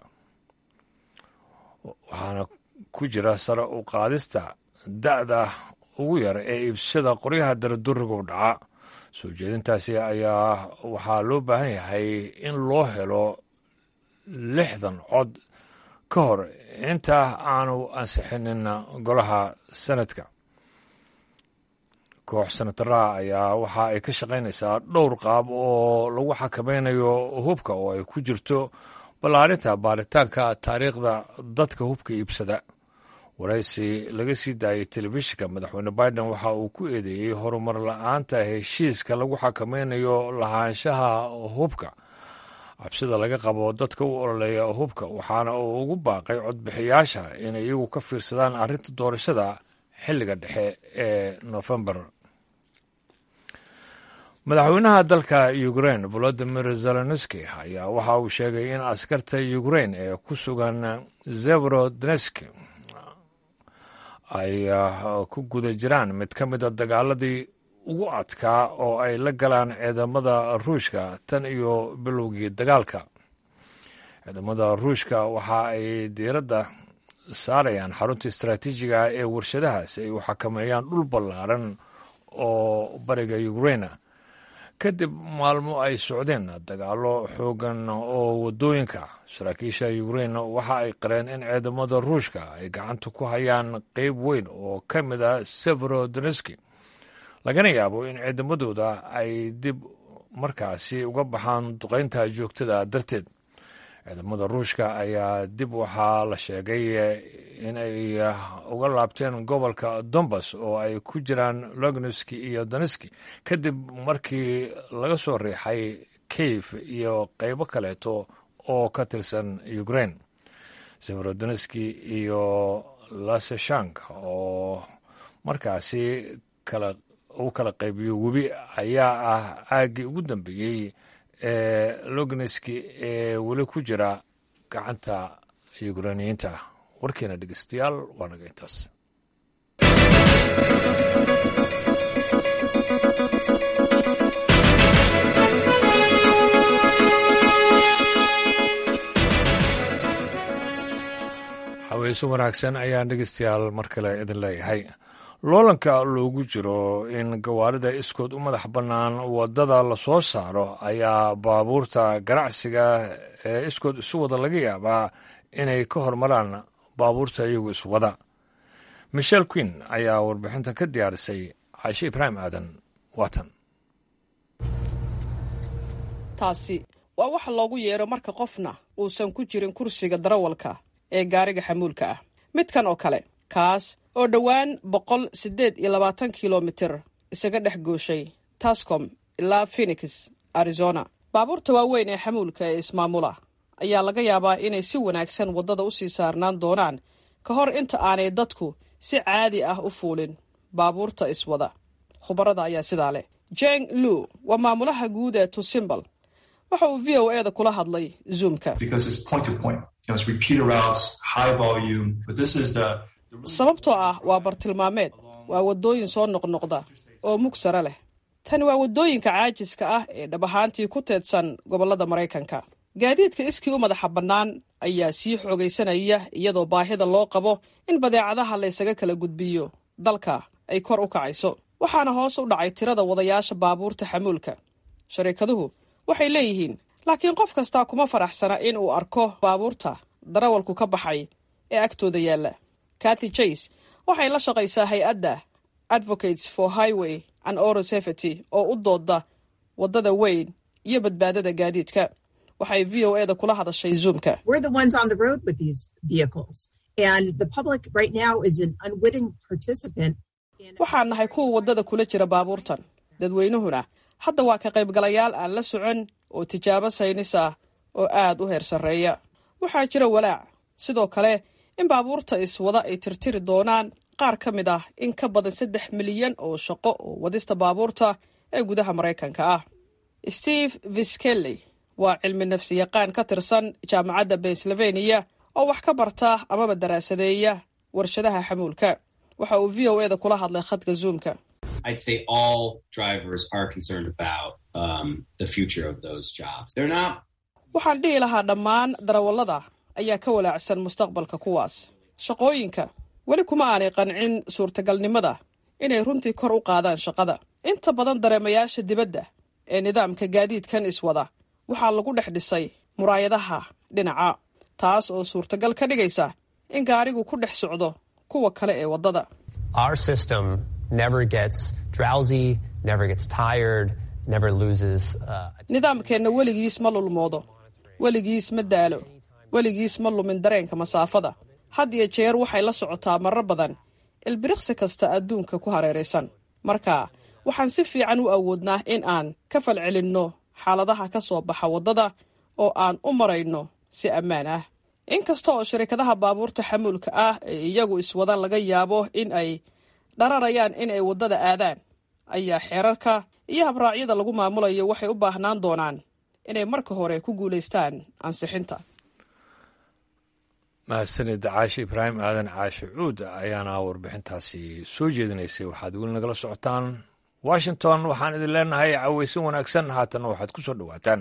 waxaana ku jira sare u qaadista da'da ugu yar ee iibsashada qoryaha daradurigu dhaca soo jeedintaasi ayaa waxaa loo baahan yahay in loo helo lixdan cod ka hor inta aanu ansixinin golaha sanadka koox senataraha ayaa waxa ay ka shaqaynaysaa dhowr qaab oo lagu xakamaynayo hubka oo ay ku jirto ballaarinta baaritaanka taariikhda dadka hubka iibsada waraysi laga sii daayay telefishinka madaxweyne biden waxa uu ku eedeeyey horumar la-aanta heshiiska lagu xakamaynayo lahaanshaha hubka cabsida laga qabo dadka u ololeeya hubka waxaana uu ugu baaqay codbixiyaasha inay iyagu ka fiirsadaan arrinta doorashada xilliga dhexe ee nofembar madaxweynaha dalka ukrain volodimir zelenski ayaa waxa uu sheegay in askarta ukrain ee ku sugan zeverodnesk ay ku guda jiraan mid ka mida dagaaladii ugu adkaa oo ay la galaan ciidamada ruushka tan iyo bilowgii dagaalka ciidamada ruushka waxa ay diiradda saarayaan xarunta istaraatiijiga ee warshadaha si ay u xakameeyaan dhul ballaaran oo bariga ukraina kadib maalmo ay socdeen dagaallo xoogan oo waddooyinka saraakiisha ukrain waxa ay qareen in ciidamada ruushka ay gacanta ku hayaan qeyb weyn oo ka mid a severodneski lagana yaabo in ciidamadooda ay dib markaasi uga baxaan duqaynta joogtada darteed ciidamada ruushka ayaa dib waxaa la sheegay in ay uga laabteen gobolka dombas oo ay ku jiraan logneski iyo doneski kadib markii laga soo riixay kayf iyo qaybo kaleeto oo ka tirsan ukraine severodoneski iyo laseshank oo markaasi kala uu kala qaybiyo webi ayaa ah aaggii ugu dambeeyey ee logneski ee weli ku jira gacanta yukrainiyiinta warkeena dhegeystayaal waa naga intaas haweyso wanaagsan ayaan dhegeystayaal mar kale idin leeyahay loolanka loogu jiro in gawaarida iskood u madax bannaan waddada lasoo saaro ayaa baabuurta ganacsiga ee iskood isu wada laga yaabaa inay ka hormaraan baabuurta iyagu iswada michel queen ayaa warbixinta ka diyaarisay caashe ibraahim aadan waatan taasi waa waxa loogu yeero marka qofna uusan ku jirin kursiga darawalka ee gaariga xamuulka ah midkan oo kale kaas oo dhowaan boqol siddeed iyo labaatan kilomitir isaga dhex gooshay tascom ilaa phenix arizona baabuurta waaweyn ee xamuulka ee ismaamula ayaa laga yaabaa inay si wanaagsan waddada u sii saarnaan doonaan ka hor inta aanay dadku si caadi ah u fuulin baabuurta iswada khubarada ayaa sidaa leh jeng lu waa maamulaha guud ee tusimbal waxa uu v o e da kula hadlay zoomka sababtoo ah waa bartilmaameed waa waddooyin soo noqnoqda oo mug sare leh tani waa waddooyinka caajiska ah ee dhab ahaantii ku teedsan gobollada maraykanka gaadiidka iskii u madaxa bannaan ayaa sii xoogaysanaya iyadoo baahida loo qabo in badeecadaha laysaga kala gudbiyo dalka ay kor u kacayso waxaana hoos u dhacay tirada wadayaasha baabuurta xamuulka shariikaduhu waxay leeyihiin laakiin qof kastaa kuma faraxsana in uu arko baabuurta darawalku ka baxay ee agtooda yaalla kathy jase waxay la shaqaysaa hay-adda advocates for highway and oro safety oo u dooda waddada weyn iyo badbaadada gaadiidka waxay v o e da kula hadashay zoomka waxaan nahay kuwa waddada kula jira baabuurtan dadweynuhuna hadda waa ka qaybgalayaal aan la socon oo tijaabo saynis ah oo aad u heer sarreeya waxaa jira walaac sidoo kale in baabuurta iswada ay tirtiri doonaan qaar ka mid ah in ka badan saddex milyan oo shaqo oo wadista baabuurta ee gudaha maraykanka ah steve viskelley waa cilmi nafsi yaqaan ka tirsan jaamacadda pennsylvania oo wax ka barta amaba daraasadeeya warshadaha xamuulka waxa uu v o e da kula hadlay khadka zoomka waxaan dhihi lahaa dhammaan darawallada ayaa ka walaacsan mustaqbalka kuwaas shaqooyinka weli kuma aanay qancin suurtagalnimada inay runtii kor u qaadaan shaqada inta badan dareemayaasha dibadda ee nidaamka gaadiidkan iswada waxaa lagu dhex dhisay muraayadaha dhinaca taas oo suurtagal ka dhigaysa in gaarigu ku dhex socdo kuwa kale ee waddada nidaamkeenna weligiis ma lulmoodo weligiis ma daalo weligiis ma lumin dareenka masaafada had iyo jeer waxay la socotaa marar badan ilbiriqsi kasta adduunka ku hareeraysan marka waxaan si fiican u awoodnaa in aan ka falcelinno xaaladaha ka soo baxa waddada oo aan u marayno si ammaan ah inkasta oo shirkadaha baabuurta xamuulka ah ee iyagu iswada laga yaabo in ay dhararayaan in ay waddada aadaan ayaa xeerarka iyo habraacyada lagu maamulayo waxay u baahnaan doonaan inay marka hore ku guulaystaan ansixinta mahadsanid caashe ibraahim aadan caashe cuud ayaana warbixintaasi soo jeedinaysay waxaad weli nagala socotaan washington waxaan idin leenahay caweysan wanaagsan haatanna waxaad ku soo dhowaataan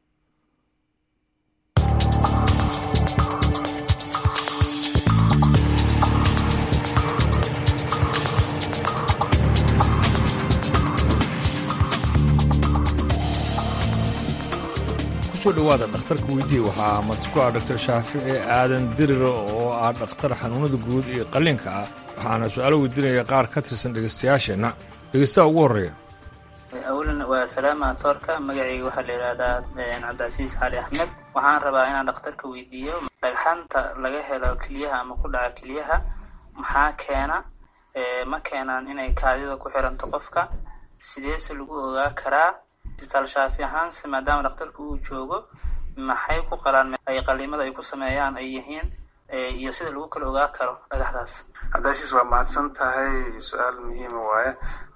kusoo dhowaada dhakhtarka weydii waxaa marti ku ah dr shaafici aadan diriro oo ah dhakhtar xanuunada guud iyo qalliinka ah waxaana su-aalo weydiinaya qaar ka tirsan dhegaystayaasheenna dhegaystaha ugu horreeya awalan waa salaama toorka magacayga waxaa la yidhahdaa cabdicasiis cali axmed waxaan rabaa inaan dhakhtarka weydiiyo dhagxaanta laga helo keliyaha ama ku dhaca keliyaha maxaa keena ma keenaan inay kaadida ku xiranto qofka sideese lagu ogaa karaa isbitaal shaafi ahaanse maadaama dhakhtarka uu joogo maxay ku qalaan ay qaliimada ay ku sameeyaan ay yihiin iyo sida lagu kala ogaa karo dhagaxdaas cabdicasiis waa mahadsan tahay su-aal muhiima waaye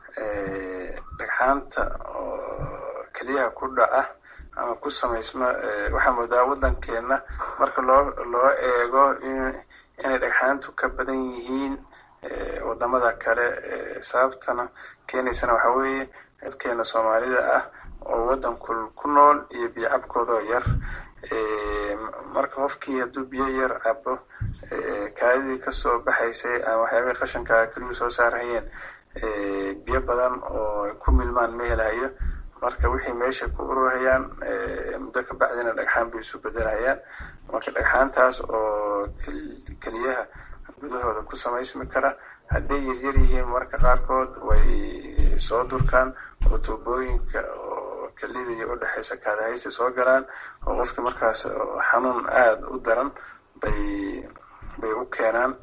dhagxaanta oo keliyaha ku dhaca ama ku samaysma waxaa moodaa waddankeena marka loo loo eego inay dhagxaantu ka badan yihiin wadamada kale sababtana keenaysana waxaa weeye dadkeena soomaalida ah oo waddanku ku nool iyo biyo cabkoodoo yar marka qofkii hadduu biyo yar cabo kaadidii kasoo baxaysay ama waxyaabihii qashanka keliyuu soo saarhayeen biyo badan oo ku milmaan ma helayo marka wixii meesha ku ururhayaan muddo ka bacdina dhagxaan bay isu bedelhayaan marka dhagxaantaas oo keliyaha gudahooda ku samaysmi kara hadday yaryar yihiin marka qaarkood way soo durkaan oo tuubooyinka oo kelida iyo udhexaysa kaadahaysta soo galaan oo qofki markaas xanuun aada u daran bay bay u keenaan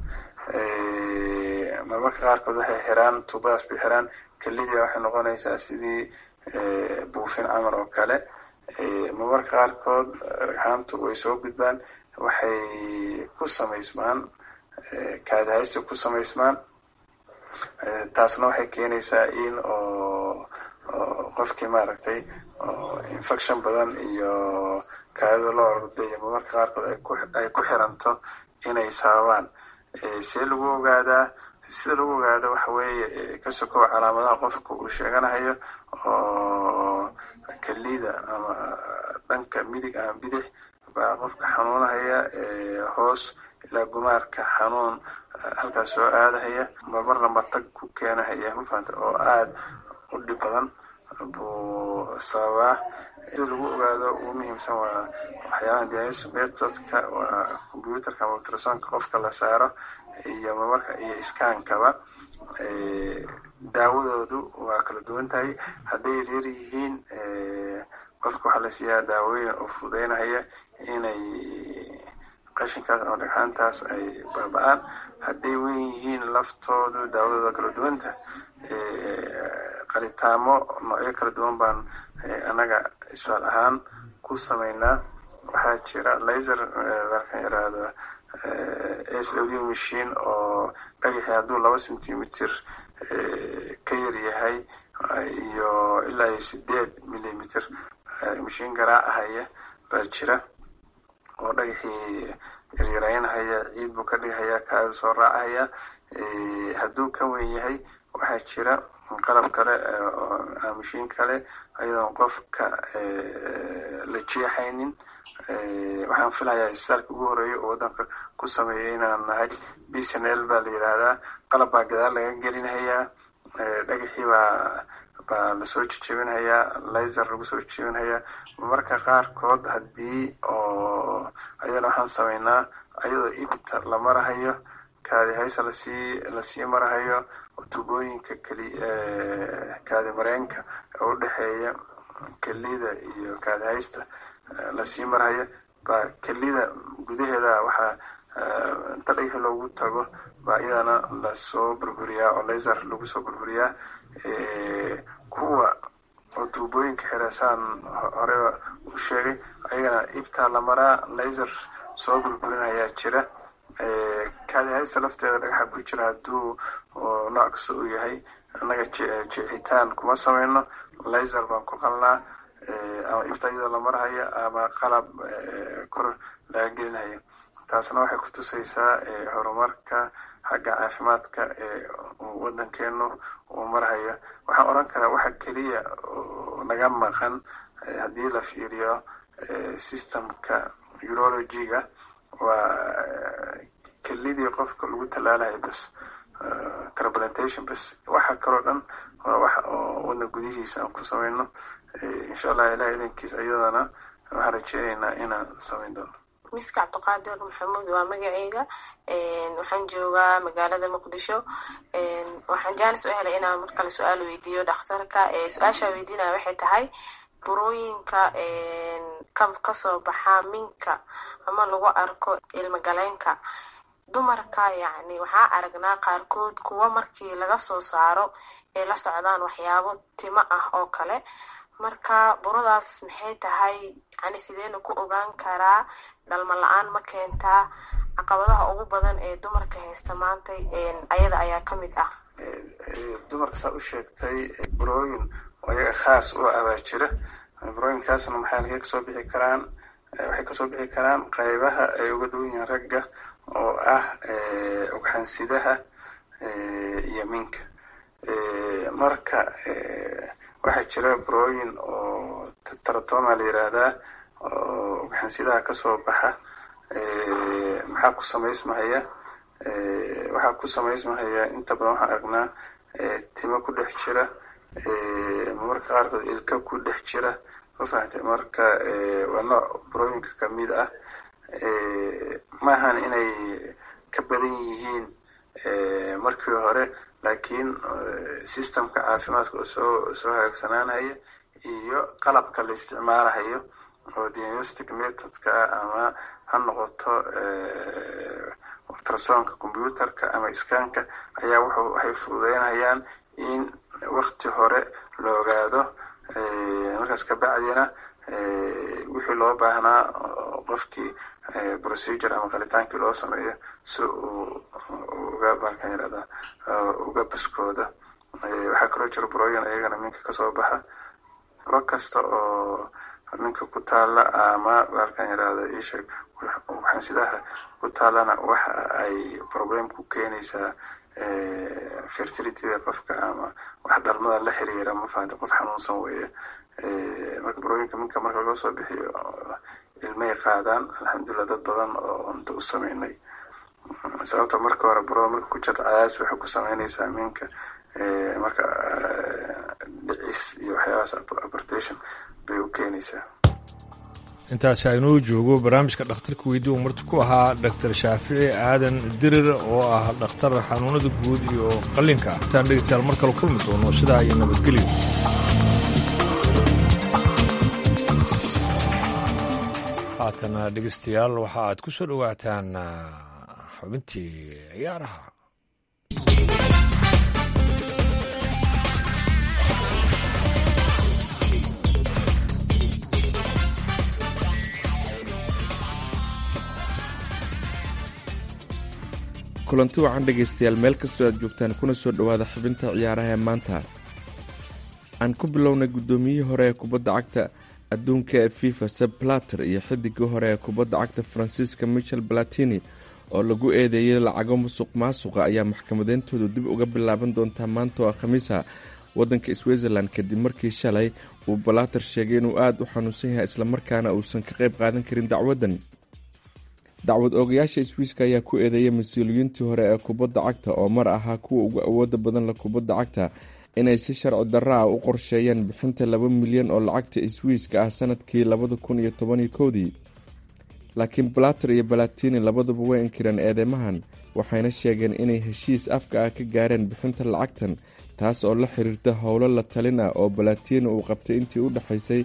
marmarka qaarkood waxay xiraan tuubadaas bay xiraan kelidii waxay noqonaysaa sidii buufin camal oo kale marmarka qaarkood dhagxaantu way soo gudbaan waxay ku samaysmaan kaadahaysta ku samaysmaan taasna waxay keenaysaa in oo qofkii maaragtay infection badan iyo kaadida loo ordayo marmarka qaarkood ay ku xiranto inay sababaan see lagu ogaadaa sida lagu ogaado waxa weeye ka sokow calaamadaha qofka uu sheeganahayo oo kelida ama dhanka midig ama bidix baa qofka xanuunahaya hoos ilaa gumaarka xanuun halkaas soo aadahaya marmarna matag ku keenahaya mafahanta oo aada u dhib badan buu sababaa sida lagu ogaado ugu muhiimsan waa waxyaabaha dialysis methodka waa computerka ama ultrasonka qofka la saaro iyo marmarka iyo iskaankaba daawadoodu waa kala duwan tahay hadday yaryar yihiin qofka waxaa la siiyaa daawooyin oo fududeynahaya inay qashinkaas ama dhagxaantaas ay baaba-aan hadday weyn yihiin laftoodu daawadooda kala duwanta qalitaamo noocyo kala duwan baan annaga isbaal ahaan ku sameynaa waxaa jira laser dalkan yaraahdo s w machine oo dhagaxii hadduu laba centimeter ka yar yahay iyo ilaa iyo sideed millimeter mashiin garaacahaya baa jira oo dhagaxii yaryaraynahaya ciid buu ka dhigahaya kaada soo raacahaya hadduu ka weyn yahay waxaa jira qalab kale mashiin kale ayadoon qofka la jeexaynin waxaan filayaa isbitaalka ugu horeeya oo waddanka ku sameeya inaan nahay b c n l baa la yidhaahdaa qalab baa gadaal laga gelinhayaa dhagaxii baa baa lasoo jejebinhayaa laser lagu soo jejebinhayaa marmarka qaarkood haddii oo ayadana waxaan sameynaa ayadoo ibta la marahayo kaadi haysa lasii lasii marahayo tubooyinka keli kaadi mareenka oo udhexeeya kelida iyo kaadi haysta lasii marhayo baa kelida gudaheeda waxaa inta dhagaxi loogu tago baa iyadana lasoo burburiyaa oo laser lagu soo burburiyaa kuwa oo tuubooyinka xirasaan horeba u sheegay ayagana ibtaa la maraa laser soo burburinayaa jira kaadi haysta lafteeda dhagaxa ku jira hadduu nooc kasta uu yahay annaga jicitaan kuma sameyno laser baan ku qalnaa ama ibta iyadoo la marhayo ama qalab kor laga gelinhayo taasna waxay ku tusaysaa horumarka xagga caafimaadka ee waddankeenu uu marhayo waxaan odhan karaa waxa keliya naga maqan haddii la fiiriyo systemka urologiga waa kelidii qofka lagu tallaalayo bas transplantation bas waxa kaloo dhan waa waxa oo waddan gudihiisa aan ku sameyno insha allah ilaah idankiis iyadana waxaan rajeynaynaa inaan sameyn doono miska cabdiqaadir maxamuud waa magaceyga waxaan joogaa magaalada muqdisho waxaan jaanis u helay inaan mar kale su-aal weydiiyo dhakhtarka su-aashaa weydiinaya waxay tahay burooyinka kasoo baxa minka ama lagu arko ilmagaleenka dumarka yacni waxaa aragnaa qaarkood kuwa markii laga soo saaro ay la socdaan waxyaabo timo ah oo kale marka buradaas maxay tahay yani sideena ku ogaan karaa dhalmo la-aan ma keentaa caqabadaha ugu badan ee dumarka haysta maanta ayada ayaa ka mid ah dumarka saa u sheegtay burooyin oo iyaga khaas u abaa jira burooyinkaasna maxay halkay kasoo bixi karaan waxay kasoo bixi karaan qaybaha ay uga duwan yihiin ragga oo ah ugxansidaha iyo minka marka waxaa jira burooyin oo taratoma la yiraahdaa oo ugxansidaha kasoo baxa maxaa ku samaysmahaya waxaa ku samaysmahaya inta badan waxaan aragnaa timo ku dhex jira marmarka qaarkood ilka ku dhex jira ma fahamtay marka waa nooc burooyinka kamid ah maahan inay ka badan yihiin markii hore laakiin systemka caafimaadka oo soo soo hagaagsanaanaya iyo qalabka la isticmaalahayo oo diagnostic methodka ama ha noqoto ultrasonka computerka ama scanka ayaa wuxuu waxay fududeynayaan in wakti hore la ogaado markaas kabacdina wixii loo baahnaa qofkii procedure ama qalitaankii loo sameeyo si uu uga baalkan yirahda uga buskooda waxaa kaloo jira burooyin ayagana minka kasoo baxa buro kasta oo minka ku taala ama baalkan yirahda isheeg waxansidaha ku taalana waxa ay problem ku keenaysaa fertilityda qofka ama wax dhalmada la xiriira ma fahamta qof xanuunsan weeye marka burooyinka minka marka loo soo bixiyo ilmay qaadaan alxamdulilah dad badan oo unta u sameynay sababta marka hore burada marka ku jirta cadaas waxay ku sameynaysaa minka marka dhicis iyo waxyaabahaas abortation bay u keenaysaa intaasi aynuu joogo barnaamijka dhakhtarka weydii uu marti ku ahaa dhaktar shaafici aadan dirir oo ah dhakhtar xanuunada guud iyo qallinka intaan dhegeystayaal mar kale kulmi doono sidaa iyo nabadgelyo haatana dhegeystayaal waxa aad ku soo dhowaataan xubintii ciyaaraha kulanti wacan dhegaystayaal meel kastoo aad joogtaan kuna soo dhowaada xubinta ciyaaraha ee maanta aan ku bilownay guddoomiyihii hore ee kubadda cagta adduunka ee fifa seb plater iyo xidigii hore ee kubadda cagta faransiiska michel balatini oo lagu eedeeyey lacago musuq maasuqa ayaa maxkamadeyntoodu dib uga bilaaban doontaa maanta oo khamiisa waddanka switzerland kadib markii shalay uu balater sheegay inuu aada u xanuunsan yahay islamarkaana uusan ka qayb qaadan karin dacwaddan dacwad oogayaasha swiiska ayaa ku eedeeyay mas-uuliyiintii hore ee kubadda cagta oo mar ahaa kuwa ugu awooda badan la kubadda cagta inay si sharci darra ah u qorsheeyeen bixinta laba milyan oo lacagta swiiska ah sanadkii labada kun iyo tobaniyo kowdii laakiin balater iyo balatini labaduba way inkireen eedeymahan waxayna sheegeen inay heshiis afka ah ka gaareen bixinta lacagtan taas oo la xiriirta howlo la talin ah oo balatini uu qabtay intii u dhexaysay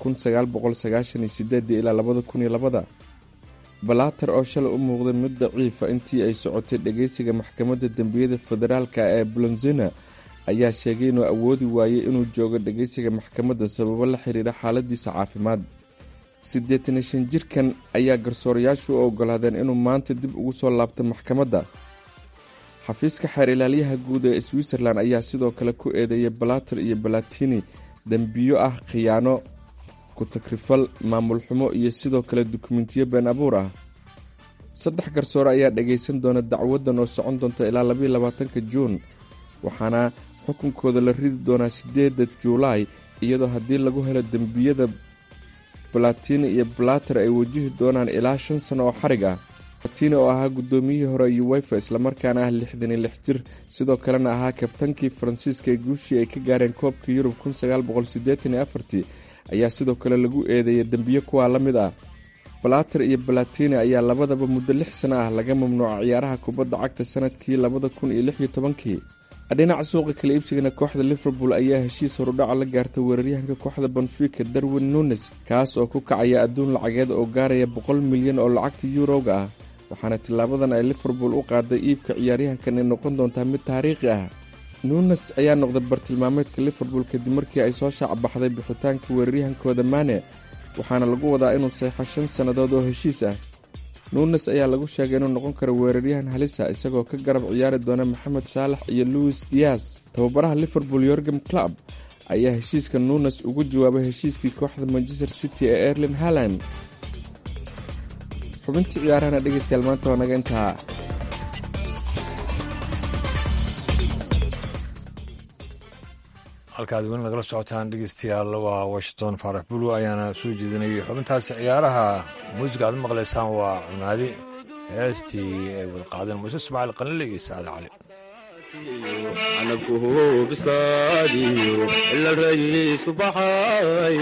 ilaa labada kun iyo labada balater oo shalay u muuqday mid daciifa intii ay socotay dhageysiga maxkamadda dembiyada federaalka ee blonzina ayaa sheegay inuu awoodi waayey inuu joogo dhageysiga maxkamadda sababo la xiriira xaaladiisa caafimaad siddeetan iyo shan jirkan ayaa garsoorayaashu u ogolaadeen inuu maanta dib ugu soo laabto maxkamadda xafiiska xeer ilaalyaha guud ee switzerland ayaa sidoo kale ku eedeeyay balater iyo balatini dembiyo ah khiyaano ku-takrifal maamul xumo iyo sidoo kale dukumentiyo been abuur ah saddex garsoore ayaa dhageysan doona dacwaddan oo socon doonta ilaa labaiyo labaatanka juun waxaana xukunkooda la ridi doonaa sideeda juulaay iyadoo haddii lagu helo dembiyada balatini iyo balater ay wajihi doonaan ilaa shan sano oo xarig ah balatini oo ahaa guddoomiyihii hore uwefa islamarkaana ah lixdan iyo lix jir sidoo kalena ahaa kabtankii faransiiska ee guushii ay ka gaareen koobka yurub kun sagaal boqol sideetan iyo afartii ayaa sidoo kale lagu eedeeyay dembiyo kuwaa la mid ah balater iyo balatini ayaa labadaba muddo lix sano ah laga mamnuuca ciyaaraha kubadda cagta sanadkii labada kun iyo lix iyo tobankii dhinaca suuqa kala iibsigana kooxda liverpool ayaa heshiis horudhaca la gaartay weeraryahanka kooxda bonfika darwin nunes kaas oo ku kacaya adduun lacageed oo gaaraya boqol milyan oo lacagta yuurowga ah waxaana tilaabadan ay liverpool u qaaday iibka ciyaaryahankan ay noqon doontaa mid taariikhi ah nunes ayaa noqday bartilmaameedka liverpool kadib markii ay soo shaacbaxday bixitaanka weeraryahankooda mane waxaana lagu wadaa inuu seexo shan sannadood oo heshiis ah nunes ayaa lagu sheegay inuu noqon karo weeraryahan halisa isagoo ka garab ciyaari doona maxamed saalax iyo louis dias tababaraha liverpool yorgem club ayaa heshiiska nunes ugu jawaabay heshiiskii kooxda manchester city ee erlin haland xubintii ciyaarahana dhegeystayaal maanta waa naga intaa halkaad weli nagala socotaan dhegeystayaal waa washington faarax bulu ayaana soo jeedinayay xubintaasi ciyaaraha muusiga aad maqlaysaan waa cunaadi heestii ay wada qaadeen muuse ismaaciil qanile iyo saade cali canabku bislaadiyo ila rayiisku baxay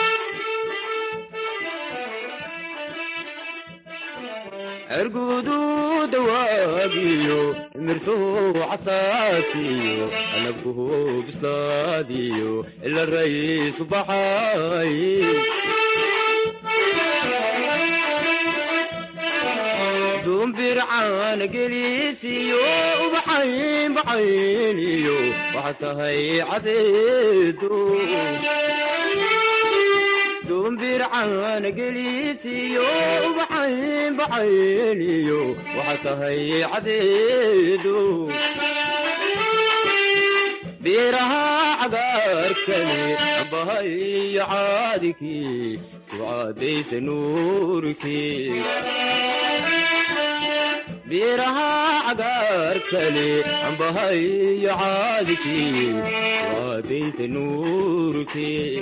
cergudu dawaagiyo mirtuu casaadkiyo canabku bislaadiyo ila rayiisku baxay dumbircaana gelisiyo ubaxayn baxayniyo waxa tahay cadeedo dumbircaana gelisiyo ubaxayn baxayniyo waxa tahay cadeedo biiraha cagaarkani ambahayo caadikii ku caadaysa nuurkii biiraha cagaarkani ambahayo caadikii ku caadaysa nuurkii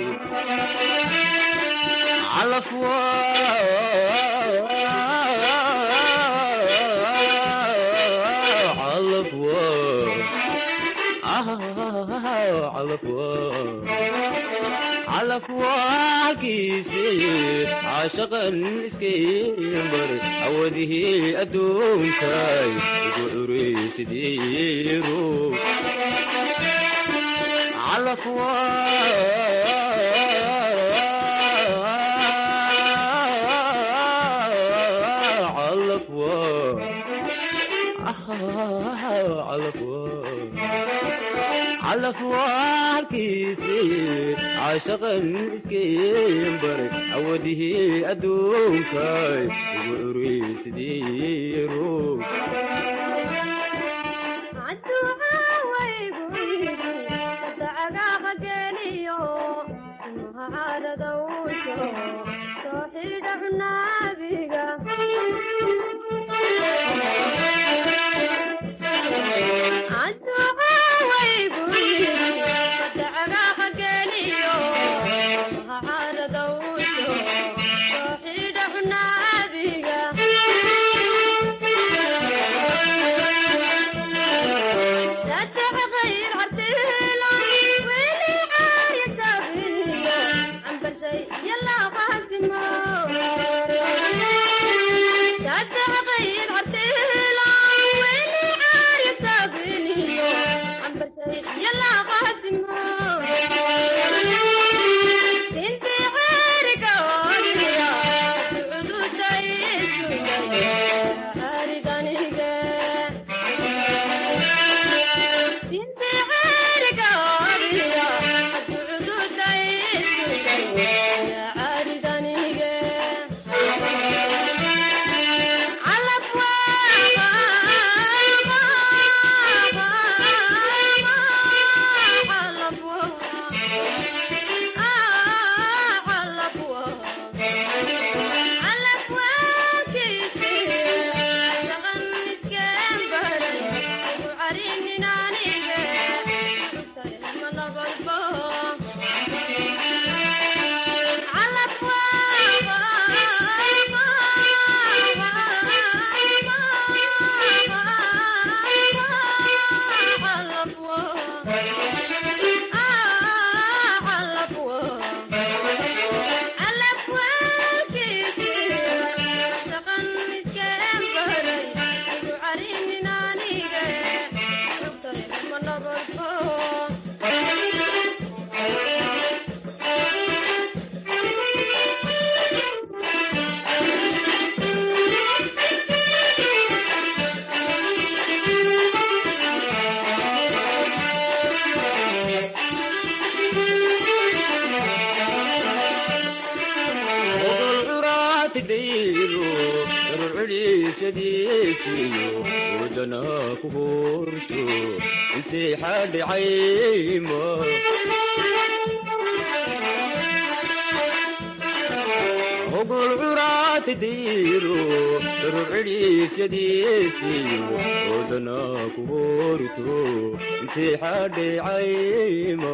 calafwa calafwa calafwa halkiisii caashaqan iskaybar awadihii adduunkay ugu curaysidiiru calafwa calafwa halkiisii caashaqan iskaybaray awadihii adduunkay ugu curaysidiiru Sinti curaatidaydo darucudhiifyadiisiyo wadana ku horto intay xadhicayma ogol curaatidaydo darucudhiifyadiisiyo wadana ku horto intay xadhicayma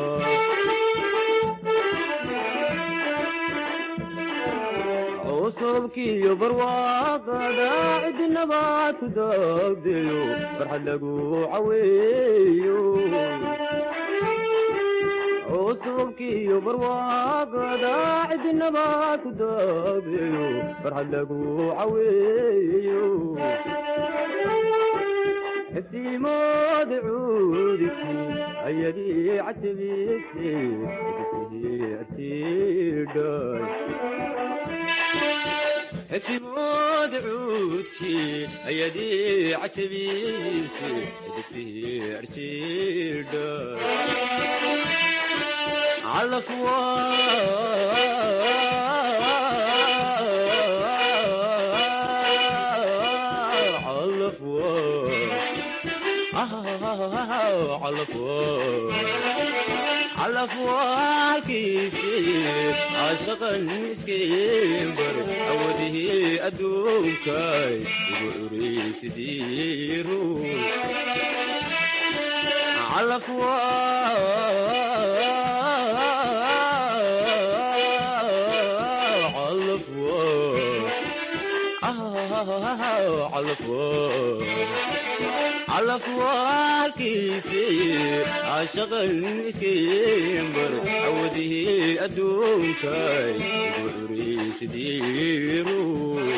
cusubkiyo barwaaqada cidinabaad ku daagdeyo farxad lagu caweeyo cusubkiyo barwaaqada cidinabaad ku daagdeyo farxad lagu caweeyo xisiimoodi cuudiki ayadii cajabise atidhay xigsimooda cuudkii ayadii cajabiise digtii arjidha calafwa calafwa calafwa calafwaalkiisii caashaqan iskimbar awadihii adduunkay ugu curaysidii ruux calafwa calafwa calafwa calafwaalkiisii caashaqan iskimbar awadihii adduunkay ugu curaysidii ruux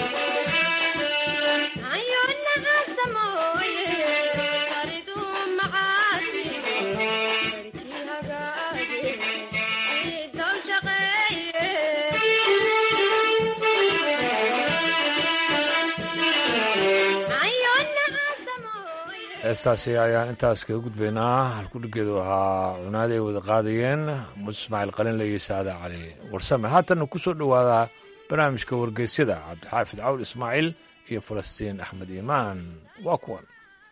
heestaasi ayaan intaas kaga gudbaynaa halkudhigeedu ahaa cunaadi ay wada qaadayeen mud ismaaciil qalinle iyo saada cali warsame haatanna ku soo dhowaadaa barnaamijka wargeysyada cabdixaafid cawl ismaaciil iyo falastiin axmed iimaan waa kuwan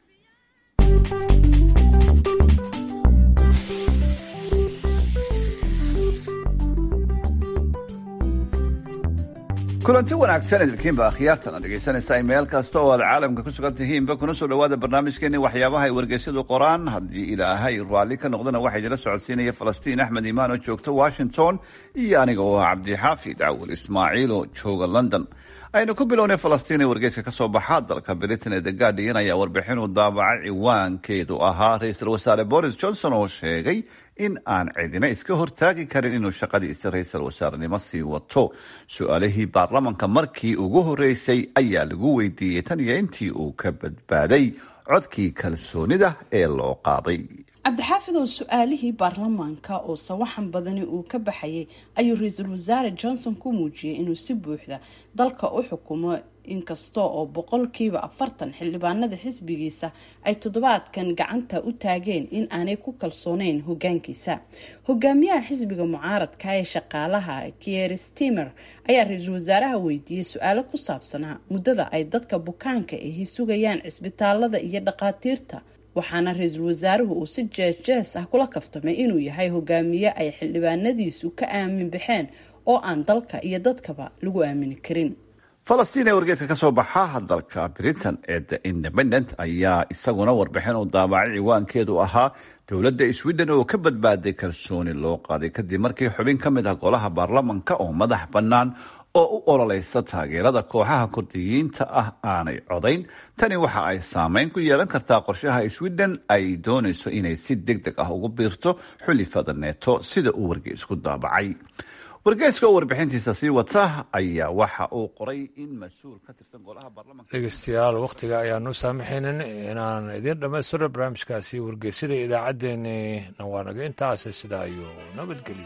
kulanti wanaagsan idinkiinba akhyaartana dhegaysanaysaa meel kasta oo aad caalamka ku sugan tihiinba kuna soo dhowaada barnaamijkeeni waxyaabaha ay wargeysyadu qoraan haddii ilaahay raalli ka noqdana waxaa idinla socodsiinaya falastiin axmed iimaan oo joogta washington iyo aniga oo ah cabdixaafid cawil ismaaciil oo jooga london aynu ku bilownay falastiin ee wargeyska ka soo baxa dalka britain ee the guardian ayaa warbixin uu daabacay ciwaankeedu ahaa ra-iisul wasaare boris johnson oo sheegay in aan cidina iska hortaagi karin inuu shaqadiisa ra-iisul wasaarenimo sii wato su-aalihii baarlamanka markii ugu horeysay ayaa lagu weydiiyey tan iyo intii uu ka badbaaday codkii kalsoonida ee loo qaaday cabdixaafid oo su-aalihii baarlamaanka oo sawaxan badani uu ka baxayay ayuu ra-iisul wasaare johnson ku muujiyey inuu si buuxda dalka u xukumo inkasta oo boqolkiiba afartan xildhibaanada xisbigiisa ay toddobaadkan gacanta u taageen in aanay ku kalsooneyn hogaankiisa hogaamiyaha xisbiga mucaaradka ee shaqaalaha kier stimer ayaa ra-iisul wasaaraha weydiiyey su-aalo ku saabsanaa muddada ay dadka bukaanka ahi sugayaan cisbitaalada iyo dhaqaatiirta waxaana ra-iisul wasaaruhu uu si jees-jees ah kula kaftamay inuu yahay hogaamiye ay xildhibaanadiisu ka aamin baxeen oo aan dalka iyo dadkaba lagu aamini karin falastiin ee wargeyska ka soo baxa dalka britain ee the independent ayaa isaguna warbixin uu daabacay ciwaankeedu ahaa dowladda sweden oo ka badbaaday kalsooni loo qaaday kadib markii xubin ka mid ah golaha baarlamanka oo madax bannaan oo u ololeysa taageerada kooxaha kurdiyiinta ah aanay codayn tani waxa ay saameyn ku yeelan kartaa qorshaha sweden ay doonayso inay si deg deg ah ugu biirto xulifada neeto sida uu wargeysku daabacay wargeyska oo warbixintiisa sii wata ayaa waxa uu qoray in mas-uul ka tirsan golaha baarlamanka dhegeystayaal wakhtiga ayaanu saamaxaynin inaan idiin dhammaystiro barnaamijkaasi wargeysyada idaacaddeenni nawaanaga intaas sidaa iyo nabadgelyo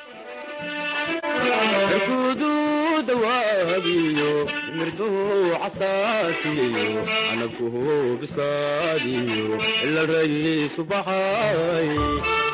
rkudu dawaabiyo mirduhu casaatiyo canabkuhu bislaadiyo ila raysku baxay